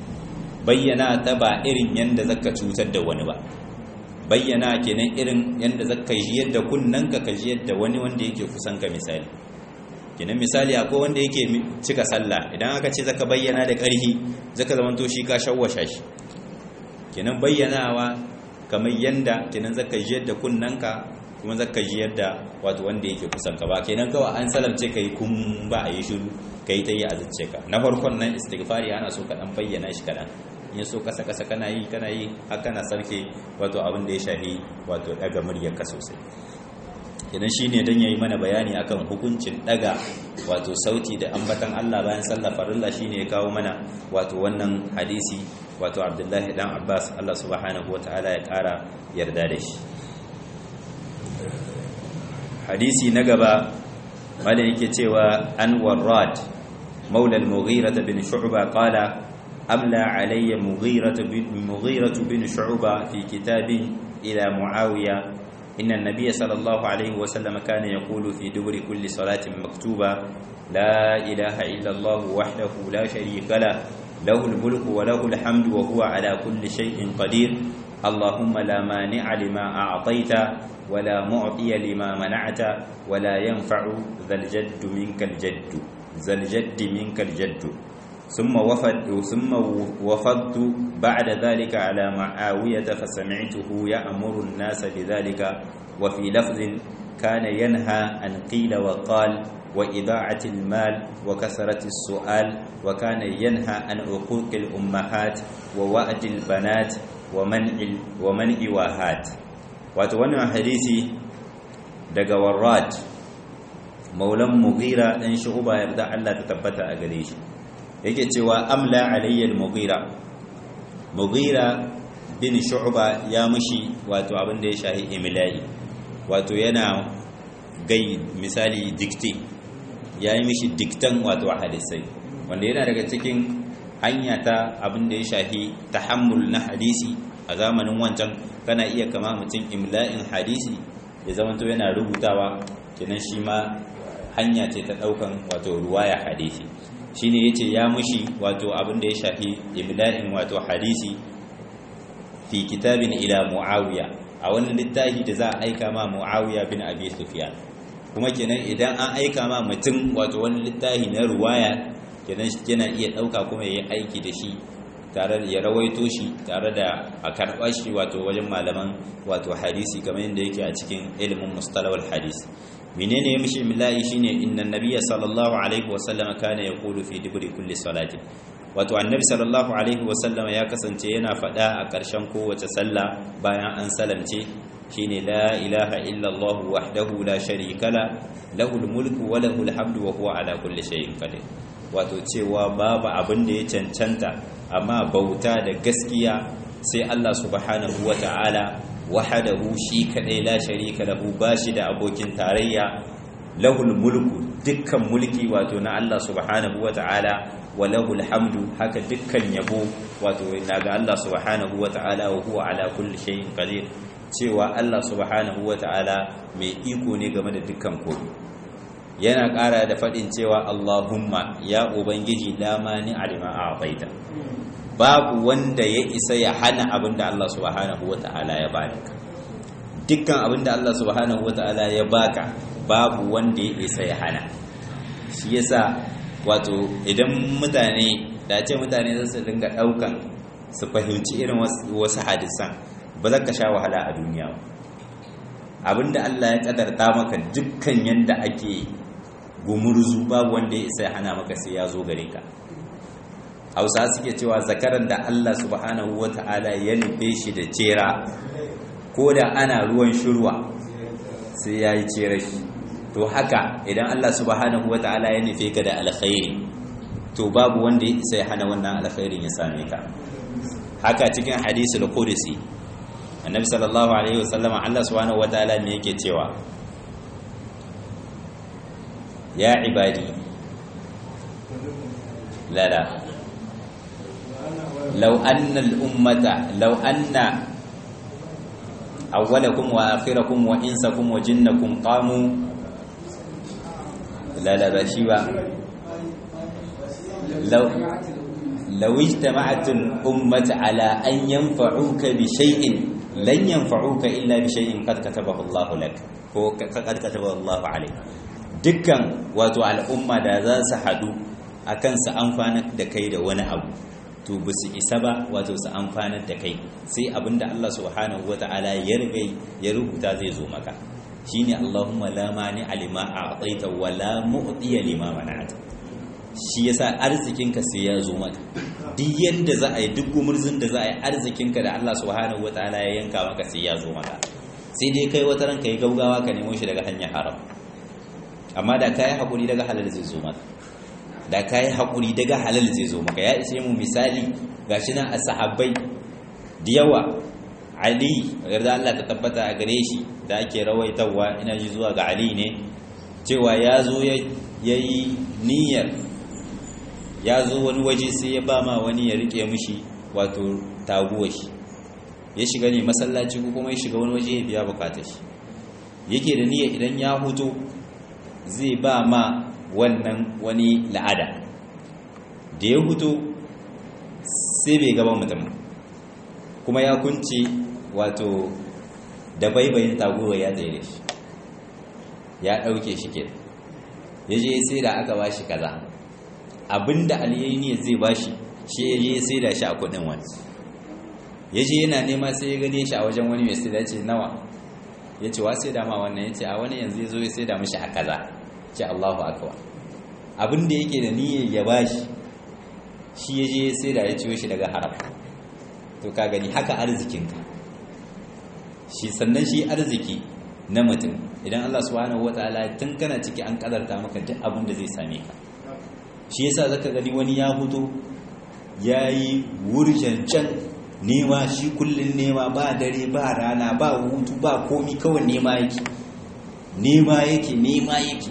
Speaker 1: bayyana ta ba irin yanda zaka cutar da wani ba bayyana kenan irin yanda zaka ji yadda kunnanka ka ji yadda wani wanda yake kusan ka misali kenan misali akwai wanda yake cika sallah idan aka ce zaka bayyana da ƙarfi zaka zamanto shi ka shawwasha shi kenan bayyanawa kamar yanda kenan zaka ji yadda kunnanka kuma zaka ji yadda wato wanda yake kusan ka ba kenan kawai an salamce kai kun ba a yi shiru kai ta yi a ka na farkon nan istighfari ana so ka dan bayyana shi kadan in so kasa kasa kana yi kana yi har kana sarke wato abin da ya shafi wato daga muryarka sosai idan shine dan yayi mana bayani akan hukuncin daga wato sauti da ambatan Allah bayan sallar farilla shine ya kawo mana wato wannan hadisi wato Abdullahi dan Abbas Allah subhanahu wataala ya kara yarda da shi hadisi na gaba wanda yake cewa an warrad maula al-mughira bin shu'ba qala amla alayya mughira bin mughira bin shu'ba fi kitabin ila muawiya inna an-nabiy sallallahu alayhi wa sallam kana yaqulu fi duburi kulli salatin maktuba la ilaha illa allah wahdahu la sharika la له الملك وله الحمد وهو على كل شيء قدير اللهم لا مانع لما أعطيت ولا معطي لما منعت ولا ينفع ذا الجد منك الجد ذا الجد منك الجد ثم وفد ثم وفدت بعد ذلك على معاوية فسمعته يأمر الناس بذلك وفي لفظ كان ينهى أن قيل وقال وإذاعة المال وكثرة السؤال وكان ينهى عن عقوق الأمهات ووأد البنات ومنع ومنع واهات wato wannan hadisi daga warrad maulan mughira dan shu'ba yarda Allah ta tabbata a gare shi yake cewa amla alayya al-mughira mughira bin shu'ba ya mushi wato abin da ya shahi imla'i wato yana gai misali dikti ya yi mishi diktan wato hadisai wanda yana daga cikin hanya ta abin da ya shahi tahammul na hadisi a zamanin wancan kana iya kama mutum imla'in hadisi ya zamanto yana rubutawa kenan shi ma hanya ce ta daukan wato ruwaya hadisi shine yace ya mushi wato abin da ya shafi imla'in wato hadisi fi kitabin ila muawiya a wani littafi da za a aika ma muawiya bin abi sufyan kuma kenan idan an aika ma mutum wato wani littafi na ruwaya kenan yana iya dauka kuma yayi aiki da shi tare da ya rawaito shi tare da a karɓar shi wato wajen malaman wato hadisi kamar yadda yake a cikin ilimin mustalawar hadisi menene ya mishi milayi shine inna nabiyya sallallahu alaihi wa sallama kana yaqulu fi duburi kulli salatin wato annabi sallallahu alaihi wa sallama ya kasance yana faɗa a ƙarshen kowace sallah bayan an salamce shine la ilaha illa allah wahdahu la sharika la lahul mulku wa lahul hamdu wa huwa ala kulli shay'in qadir wato cewa babu abin da ya cancanta amma bauta da gaskiya sai Allah subhanahu wata'ala wahadahu shi kadai la sharika lahu bashi da abokin tarayya lahul mulku dukkan mulki wato na Allah subhanahu wata'ala wa lahul hamdu haka dukkan yabo wato naga Allah subhanahu wata'ala wa huwa ala kulli shay'in qadir cewa Allah subhanahu wata'ala mai iko ne game da dukkan komai yana ƙara da faɗin cewa Allahumma ya ubangiji la mani alima a'taita babu wanda ya isa ya hana abinda Allah subhanahu wata'ala ya baka dukkan abinda Allah subhanahu wata'ala ya baka babu wanda ya isa ya hana shi yasa wato idan mutane da ce mutane za su dinga daukan su fahimci irin wasu hadisan ba za ka sha wahala a duniya ba abinda Allah ya kadarta maka dukkan yanda ake gumurzu babu wanda ya isa ya hana maka sai ya zo gare ka hausa suke cewa zakaran da Allah subhanahu wata'ala ya nufe shi da cera ko da ana ruwan shirwa sai ya yi cera shi to haka idan Allah subhanahu wata'ala ya nufe ka da alkhairi to babu wanda ya isa ya hana wannan alkhairin ya same ka haka cikin hadisul qudsi annabi sallallahu alaihi wasallam Allah subhanahu wata'ala me yake cewa ya ibadi la la لو أن الأمة لو أن أولكم وآخركم وإنسكم وجنكم قاموا لا لا بشيبا لو لو اجتمعت الأمة على أن ينفعوك بشيء لن ينفعوك إلا بشيء قد كتبه الله لك قد كتبه الله عليك dukkan wato al'umma da za su haɗu akan su amfanar da kai da wani abu to ba su isa ba wato su amfanar da kai sai abinda Allah subhanahu wata'ala ya riga ya rubuta zai zo maka shine Allahumma la mani alima a'taita wa la mu'tiya lima mana'ata shi yasa arzikinka sai ya zo maka duk yanda za a yi duk gumurzin da za a yi arzikinka da Allah subhanahu wata'ala ya yanka maka sai ya zo maka sai dai kai wata ranka yi gaugawa ka nemo shi daga hanyar haram amma da kai hakuri daga halal zai zo maka da ka yi haƙuri daga halal zai zo maka ya ishe mu misali ga shi nan a sahabbai da yawa ali yarda Allah ta tabbata a gare shi da ake rawaitawa ina ji zuwa ga ali ne cewa ya zo ya yi niyyar ya zo wani waje sai ya ba ma wani ya rike mishi wato taguwa shi ya shiga ne masallaci ko kuma ya shiga wani waje ya biya bukatar shi yake da niyyar idan ya huto zai ba ma wannan wani la'ada da ya hutu sai bai gaba mutum kuma ya kunce wato da baibayin taguwa ya tsaye shi ya ɗauke shi ke ya je sai da aka ba shi kaza abinda aliyayi zai ba shi shi ya je sai da shi a kudin wani ya je yana nema sai ya gane shi a wajen wani mai sai da ce nawa ya ce wa sai da ma wannan ya ce a wani yanzu ya zo ya sai da mashi a kaza ce Allahu akbar abin da yake da niyyar ya bashi shi ya je sai da ya ciyo shi daga haram to ka gani haka arzikinka shi sannan shi arziki na mutum idan Allah subhanahu wataala tun kana ciki an kadarta maka duk abin da zai same ka shi yasa zaka gani wani ya fito yayi wurjancan nema shi kullun nema ba dare ba rana ba hutu ba komi kawai nema yake nema yake nema yake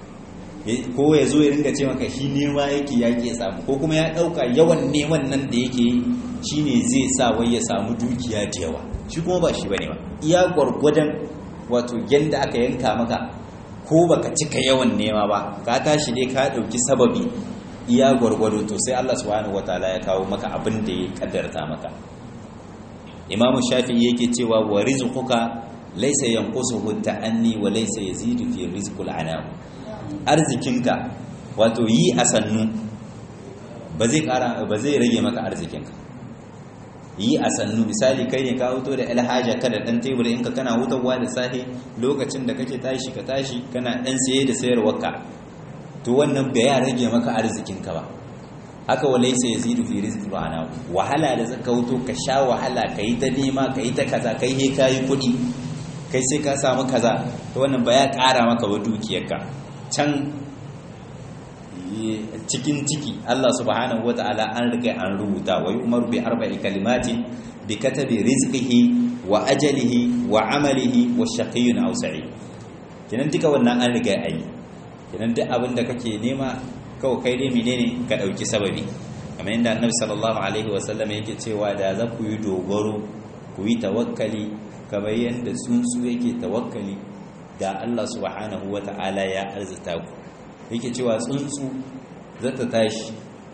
Speaker 1: ko ya zo ya ringa ce maka shi nema yake ya ke samu ko kuma ya ɗauka yawan neman nan da yake shi ne zai sa wai ya samu dukiya da yawa shi kuma ba shi ba ne ba iya gwargwadon wato yadda aka yanka maka ko baka cika yawan nema ba ka tashi dai ka ɗauki sababi iya gwargwado to sai Allah subhanahu wataala ya kawo maka abin da ya kaddarta maka imamu shafi'i yake cewa wa rizquka laysa yanqusuhu ta'anni wa laysa yazidu fi rizqil anam arzikinka wato yi a sannu ba zai kara ba zai rage maka arzikinka yi a sannu misali kai ne ka huto da alhaja ka da dan tebur in ka kana hutawa da safe lokacin da kake tashi ka tashi kana dan saye da sayarwarka to wannan bai ya rage maka arzikinka ba haka walai sai yazidu fi rizqi ana wahala da zaka huto ka sha wahala kai ta nema kai ta kaza kai he kai kudi kai sai ka samu kaza to wannan ba ya kara maka ba dukiyarka can cikin ciki Allah subhanahu ta'ala an riga an rubuta wa yu'maru bi arba'i kalimatin bi katabi rizqihi wa ajalihi wa amalihi wa shaqiyyun aw sa'id kinan duka wannan an riga ayi kinan duk abin da kake nema kawai kai dai menene ka dauki sababi kamar yadda annabi sallallahu alaihi wa sallam yake cewa da za ku yi dogaro ku yi tawakkali kamar yadda tsuntsu yake tawakkali da Allah subhanahu wata'ala ya arzita ku yake cewa tsuntsu zata tashi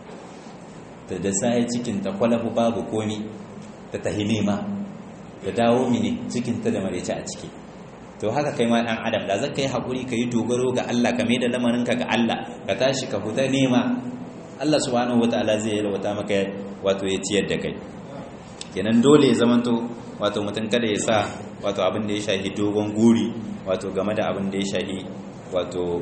Speaker 1: ta da sai cikin ta kwalafu babu komi ta tahi nema da dawo mini cikin ta da marece a ciki to haka kai ma dan adam da zaka yi hakuri ka yi dogaro ga Allah ka mai da lamarinka ga Allah ka tashi ka fita nema Allah subhanahu wataala zai yalwata maka wato ya ciyar da kai kenan dole ya zamanto wato mutum kada ya sa wato abin da ya shahi dogon guri wato game da abin da ya shahi wato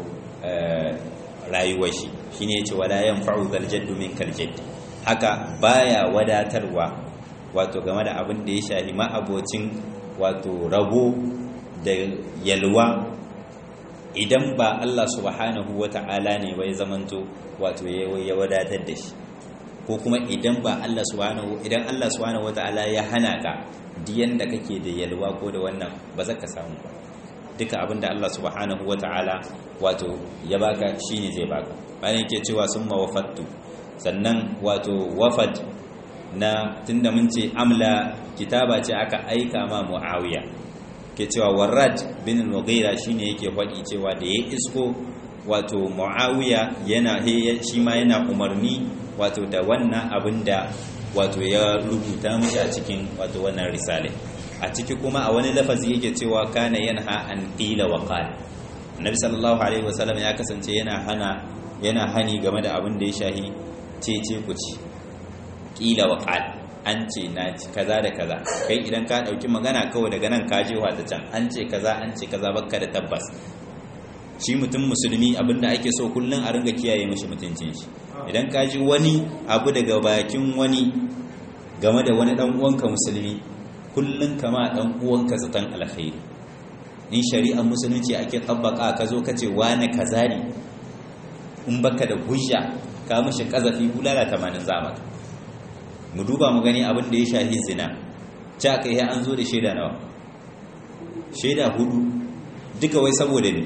Speaker 1: rayuwar shi shine yace wala yanfa'u zal jaddu min kal jadd haka baya wadatarwa wato game da abin da ya shahi ma abocin wato rabo da yalwa idan ba Allah subhanahu wata'ala ne bai zamanto wato ya wadatar da shi ko kuma idan ba Allah subhanahu idan Allah subhanahu wata'ala ya hana ka diyan da kake da yalwa ko da wannan ba za ka samu ba duka abinda Allah subhanahu wata'ala wato ya baka shine zai baka bayan yake cewa summa wafattu sannan wato wafat na tunda mun ce amla kitaba ce aka aika ma muawiya ke cewa warrad bin al-mughira shine yake faɗi cewa da ya isko wato muawiya yana shi ma yana umarni wato da wannan abin da wato ya rubuta mishi a cikin wato wannan risale a ciki kuma a wani lafazi yake cewa kana yanha an qila wa qala annabi sallallahu alaihi wasallam ya kasance yana hana yana hani game da abin da ya shahi cece kuci qila wa qala an ce na ci kaza da kaza kai idan ka dauki magana kawai daga nan ka je ta can an ce kaza an ce kaza bakka da tabbas shi mutum musulmi abinda ake so kullum a ringa kiyaye mishi mutuncin shi idan ka ji wani abu daga bakin wani game da wani dan uwanka musulmi kullum kama dan uwanka zaton alkhairi in shari'ar musulunci ake tabbaka ka zo ka ce wani kaza ne in baka da hujja ka mishi kazafi bulala 80 zamaka mu duba mu gani abin da ya shahi zina ci aka yi an zo da shaida nawa shaida hudu duka wai saboda ne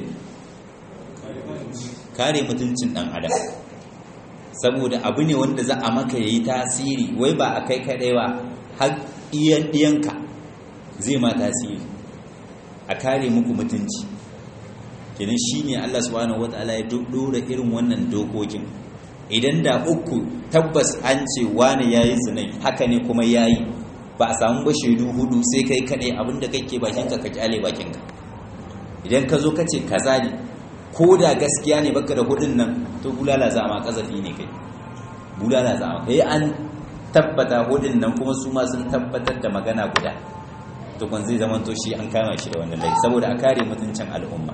Speaker 1: kare mutuncin dan adam saboda abu ne wanda za a maka yayi tasiri wai ba a kai kadai ba har iyan diyanka zai ma tasiri a kare muku mutunci kenan shine Allah subhanahu wataala ya dora irin wannan dokokin idan da uku tabbas an ce wani yayi zinai haka ne kuma yayi ba a samu ba shaidu hudu sai kai kadai abinda kake bakinka ka kyale bakinka idan ka zo ka ce kaza ne ko da gaskiya ne baka da hudun nan to bulala za ma kazafi ne kai bulala za ma kai an tabbata hudun nan kuma su ma sun tabbatar da magana guda to kun zai zama to shi an kama shi da wannan laifi saboda a kare mutuncin al'umma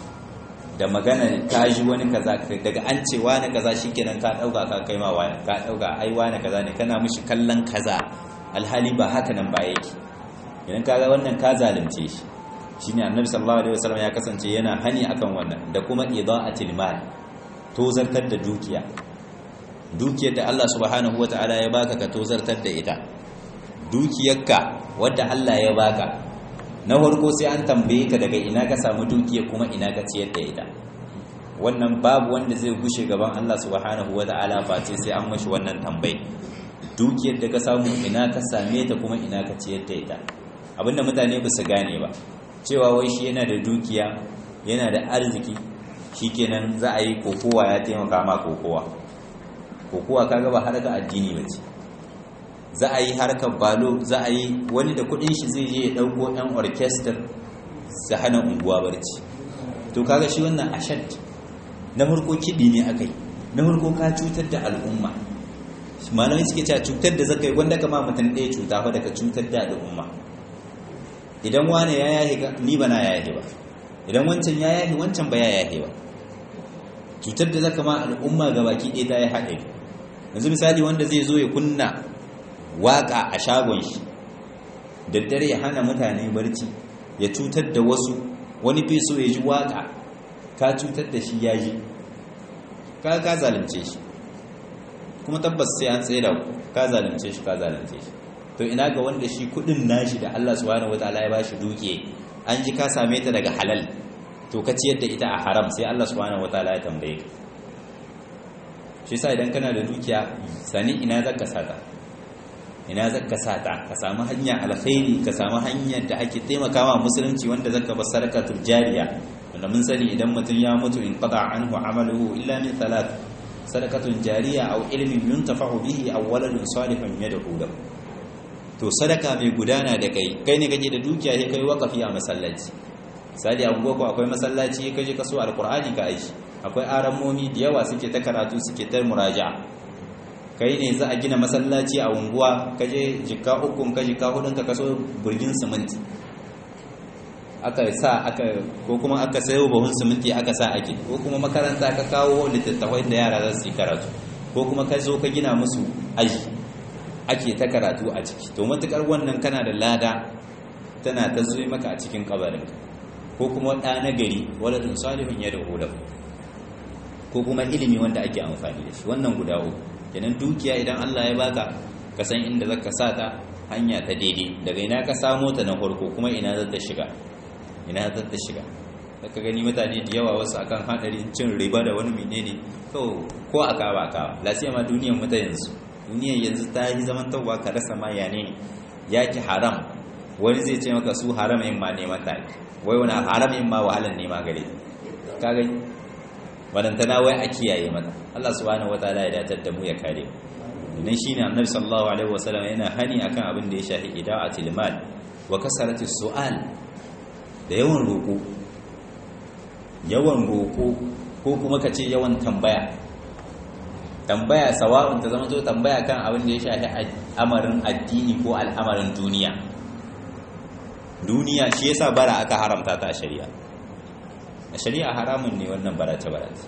Speaker 1: da magana ka ji wani kaza daga an ce wani kaza shikenan ka dauka ka kai ma wani ka dauka ai wani kaza ne kana mishi kallon kaza alhali ba haka nan ba yake idan kaga wannan ka zalunce shi shine annabi sallallahu alaihi wasallam ya kasance yana hani akan wannan da kuma idaatil mal tozartar da dukiya dukiyar da Allah subhanahu wataala ya baka ka tozartar da ita dukiyarka wadda Allah ya baka na farko sai an tambaye ka daga ina ka samu dukiya kuma ina ka ciyar da ita wannan babu wanda zai gushe gaban Allah subhanahu wataala face sai an mashi wannan tambaye dukiyar da ka samu ina ka same ta kuma ina ka ciyar da ita abinda mutane ba su gane ba cewa wai shi yana da dukiya yana da arziki shikenan za a yi kokowa ya taimaka ma kokowa kokowa kaga ba harkar addini ba ce za a yi harkar balo za a yi wani da kudin shi zai je ya dauko yan orchestra su hana unguwa barci to kaga shi wannan ashad na farko kiɗi ne akai na farko ka cutar da al'umma malamai suke cewa cutar da zaka yi wanda kama mutum ɗaya cuta fa daga cutar da al'umma idan wane ya yahe ni ba na yahe ba idan wancan ya yahe wancan ba ya yahe ba cutar da zaka ma al'umma ga baki ɗaya ta ya haɗe yanzu misali wanda zai zo ya kunna waƙa a shagon shi daddare ya hana mutane barci ya cutar da wasu wani fi so ya ji waƙa ka cutar da shi ya ji ka ka zalunce shi kuma tabbas sai an tsaye da ka zalunce shi ka zalunce shi to ina ga wanda shi kudin nashi da Allah subhanahu wataala ya bashi duke an ji ka same ta daga halal to ka ciyar da ita a haram sai Allah subhanahu wataala ya tambaye ka shi sa idan kana da dukiya sani ina zaka saka ina zaka sata ka samu hanya alkhairi ka samu hanyar da ake taimakawa musulunci wanda zaka bar sadaqatul jariya wanda mun sani idan mutum ya mutu in qada anhu amaluhu illa min thalath sadaqatun jariya aw ilmin yuntafa'u bihi aw waladun salihun yad'u lahu to sadaka mai gudana da kai kai ne kake da dukiya sai kai wakafi a masallaci misali a ko akwai masallaci kaje ka so alqur'ani ka aishi akwai arammomi da yawa suke ta karatu suke ta muraja'a kai ne za a gina masallaci a unguwa kaje jikka ukun ka jikka hudun ka kaso burgin siminti aka sa aka ko kuma aka sayo bahun siminti aka sa ake ko kuma makaranta ka kawo littattafai da yara za su yi karatu ko kuma ka zo ka gina musu aji ake ta karatu a ciki to matukar wannan kana da lada tana ta zuwa maka a cikin kabarinka ko kuma ɗa na gari waladun salihun ya da ko kuma ilimi wanda ake amfani da shi wannan guda uku kenan dukiya idan Allah ya baka ka san inda zaka sa ta hanya ta daidai daga ina ka samo ta na farko kuma ina za ta shiga ina za ta shiga ka gani mutane da yawa wasu akan hadarin cin riba da wani menene to ko aka ba ka lasiya ma duniyar mu ta yanzu duniyar yanzu ta yi zaman tawwa ka rasa ma ya ne yaki haram wani zai ce maka su haram in ma neman ta wai wani haram in ma wahalan nema gare ka gani wadantana wai a kiyaye mata Allah subhanahu wataala ya datar da mu ya kare mu dan shine annabi sallallahu alaihi wasallam yana hani akan abin da ya shafi ida'atil mal wa kasaratis su'al da yawan roko yawan roko ko kuma kace yawan tambaya tambaya sawa'un ta zama to tambaya kan abin da ya shafi amarin addini ko al'amarin duniya duniya shi yasa bara aka haramta ta a shari'a a shari'a haramun ne wannan barace-barace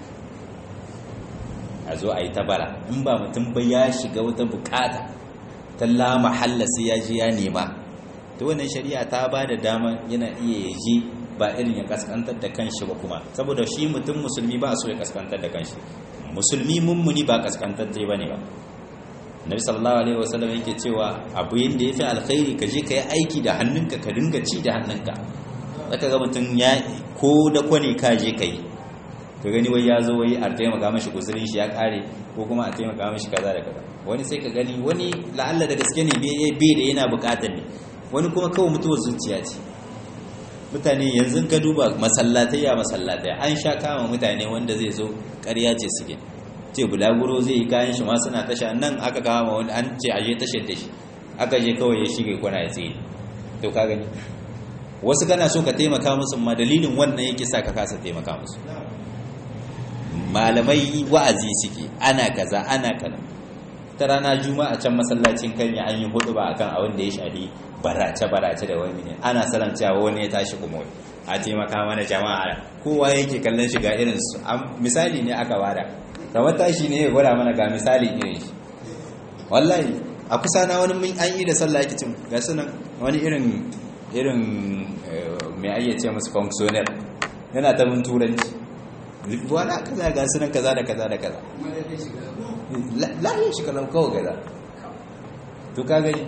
Speaker 1: a zo a yi ta bara in ba mutum ba ya shiga wata bukata ta lama sai ya ji ya nema ta wannan shari'a ta ba da dama yana iya ya ji ba irin ya kaskantar da kanshi ba kuma saboda shi mutum musulmi ba so ya kaskantar da kanshi musulmi mummuni ba kaskantar da ba ne ba nabi sallallahu alaihi wasallam yake cewa abu yanda yafi alkhairi ka je ka yi aiki da hannunka ka dinga ci da hannunka zaka ga mutum ya ko da kwane ka je ka yi ka gani wai ya zo wai a taimaka mashi guzurin shi ya kare ko kuma a taimaka mashi kaza da kaza wani sai ka gani wani la'alla da gaske ne bai da yana bukatar ne wani kuma kawai mutuwar zuciya ce mutane yanzu ka duba masallatai ya masallatai an sha kama mutane wanda zai zo ƙarya ce suke ce bulaguro zai yi kayan shi ma suna tasha nan aka kama wani an ce aje tashar da shi aka je kawai ya shige kwana ya tsaye to ka gani wasu kana so ka taimaka musu ma dalilin wannan yake sa ka kasa taimaka musu malamai wa'azi suke ana kaza ana kaza ta rana juma'a can masallacin kanya an yi hudu ba akan abin da ya shafi barace barace da wani ne ana salancewa wani ya tashi kuma a taimaka mana jama'a kowa yake kallon shiga irin su misali ne aka bada kamar tashi ne ya gwada mana ga misali irin shi wallahi a kusa na wani mun an yi da sallah yake cin ga sunan wani irin irin mai ayyace musu functioner yana ta mun turanci wala kaza ga sunan kaza da kaza da kaza lahin shi kalau kawo gaza to ka gani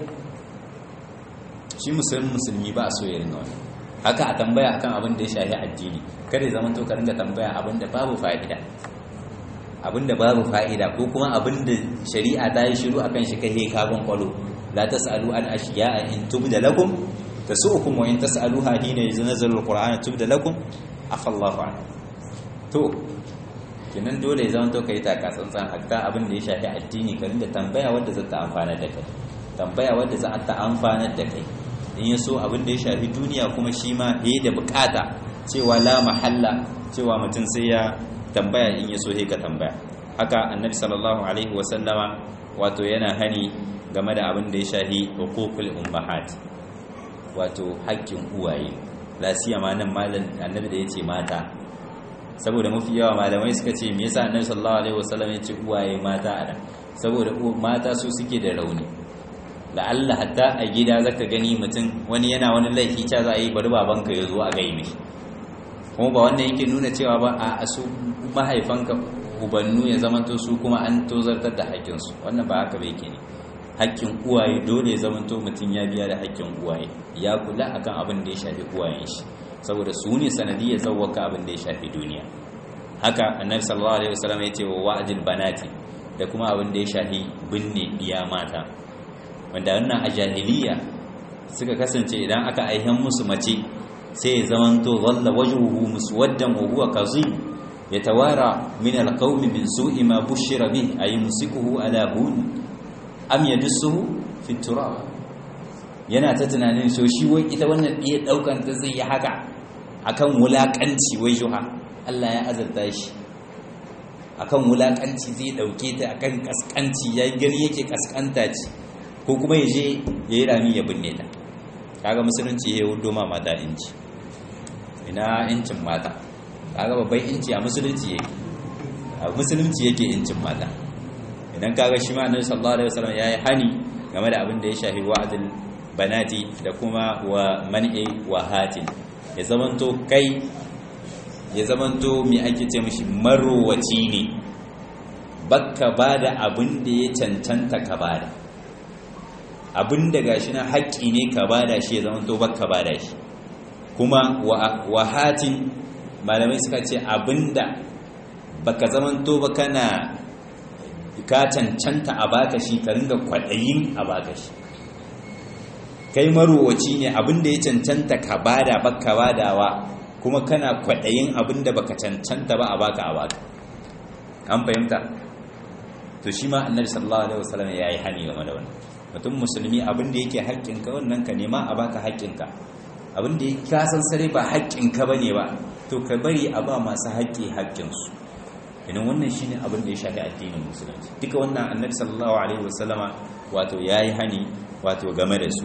Speaker 1: shi musulmi musulmi ba a so ya ringa wani haka a tambaya akan abin da ya shahi addini kada ya zama to ka ringa tambaya abin da babu fa'ida abin da babu fa'ida ko kuma abin da shari'a ta yi shiru akan shi kai kagon kwalo la tasalu an ashiya'a in tubda lakum tasu'ukum wa in tas'aluha hina yunzalu alquran tubda lakum afallahu an to kenan dole ya zama to kai taka tsantsan hatta abin da ya shafi addini ka rinda tambaya wanda za ta amfana da kai tambaya wanda za ta amfana da kai in ya so abin da ya shafi duniya kuma shi ma ya da bukata cewa la mahalla cewa mutum sai ya tambaya in ya so ka tambaya haka annabi sallallahu alaihi wasallama wato yana hani game da abin da ya shafi hukukul ummahat wato haƙƙin uwaye la siyama nan malam annabi da yace mata saboda mafi yawa malamai suka ce me yasa annabi sallallahu alaihi wasallam yace uwaye mata a saboda mata su suke da rauni la'alla hatta a gida zaka gani mutum wani yana wani laifi ca za a yi bari babanka ya zo a gai mishi kuma ba wannan yake nuna cewa ba a su mahaifanka ubannu ya zamanto su kuma an tozartar da haƙƙinsu wannan ba haka bai ke ne haƙƙin uwaye dole ya zamanto mutum ya biya da haƙƙin uwaye ya kula akan abin da ya shafi uwayen shi saboda su ne sanadiyar zawwaka abin da ya shafi duniya haka annabi sallallahu alaihi wasallam ya ce wa wa'dil banati da kuma abin da ya shafi binne diya mata wanda wannan a jahiliya suka kasance idan aka aihen musu mace sai ya zamanto zalla wajhuhu muswaddan wa huwa kazim yatawara min alqawmi min su'i ma bushira bih ay musikuhu ala hun am yadussuhu fi turab yana ta tunanin so shi wai ita wannan iya daukan ta zai yi haka akan wulakanci wai juha Allah ya azarta shi akan wulakanci zai dauke ta akan kaskanci yayi gari yake kaskanta ce ko kuma ya je yayi rami ya binne ta kaga musulunci ya wudo ma mata inci ina incin mata kaga babban inci a musulunci yake a musulunci yake incin mata idan kaga shi ma annabi sallallahu alaihi wasallam yayi hani game da abin da ya shafi wa'dil banati da kuma wa man'i wa hatin ya zamanto kai ya zamanto me ake ce mishi marowaci ne bakka bada abin da ya cancanta ka bada abin da gashi na haƙƙi ne ka bada shi ya zamanto bakka bada shi kuma wa hatin malamai suka ce abin da baka zamanto ba kana ka cancanta a baka shi ka ringa kwaɗayin a baka shi kai marowaci ne abin da ya cancanta ka bada baka badawa kuma kana kwaɗayin abin da baka cancanta ba a baka a baka an fahimta to shi ma annabi sallallahu alaihi wasallam ya yi hani game da wannan mutum musulmi abin da yake haƙƙinka wannan ka nema a baka haƙƙinka abin da ka san sare ba haƙƙinka bane ba to ka bari a ba masu haƙƙi haƙƙinsu idan wannan shine abin da ya shafi addinin musulunci duka wannan annabi sallallahu alaihi wasallama wato yayi hani wato game da su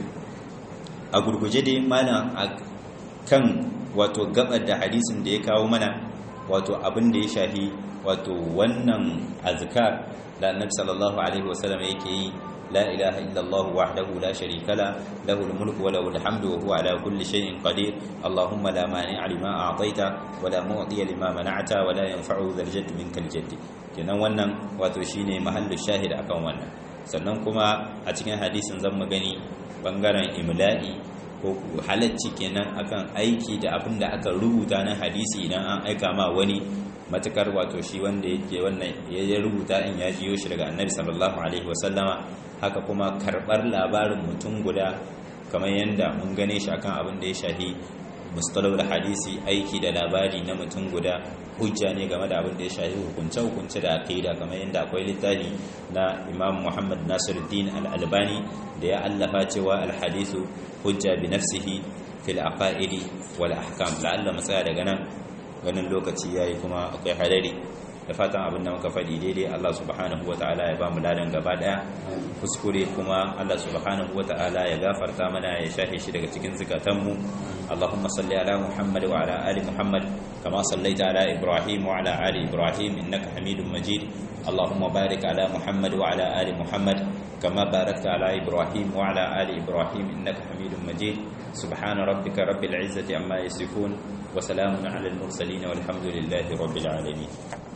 Speaker 1: a gurguje dai mana kan wato gabar da hadisin da ya kawo mana wato abin da ya shafi wato wannan azkar da annabi sallallahu alaihi wasallam yake yi la ilaha illallah wahdahu la sharika la lahu almulku wa lahu alhamdu wa huwa ala kulli shay'in qadir allahumma la mani'a lima a'taita wa la mu'tiya lima mana'ta wa la yanfa'u dhal jadd minkal jadd kenan wannan wato shine mahallu shahid akan wannan sannan kuma a cikin hadisin zan mu gani bangaren imla'i ko halacci kenan akan aiki da abin da aka rubuta na hadisi idan an aika ma wani matukar wato shi wanda yake wannan ya rubuta in ya jiyo shi daga annabi sallallahu alaihi wasallama haka kuma karbar labarin mutum guda kamar yadda mun gane shi akan abin da ya shahi mustalahul hadisi aiki da labari na mutum guda hujja ne game da abin da ya shahi hukunce hukunce da aqida kamar yadda akwai littafi na Imam Muhammad Nasiruddin Al-Albani da ya allafa cewa al-hadithu hujja bi nafsihi fil aqaidi wal ahkam la'alla matsaya daga nan ganin lokaci yayi kuma akwai hadari da fatan abin da muka faɗi daidai Allah subhanahu wata'ala ya ba mu ladan gaba daya kuskure kuma Allah subhanahu wata'ala ya gafarta mana ya shafe shi daga cikin zukatanmu Allahumma salli ala Muhammad wa ala ali Muhammad kama sallaita ala Ibrahim wa ala ali Ibrahim innaka Hamidum Majid Allahumma barik ala Muhammad wa ala ali Muhammad kama barakta ala Ibrahim wa ala ali Ibrahim innaka Hamidum Majid subhana rabbika rabbil izzati amma yasifun wa salamun ala al mursalin walhamdulillahi rabbil alamin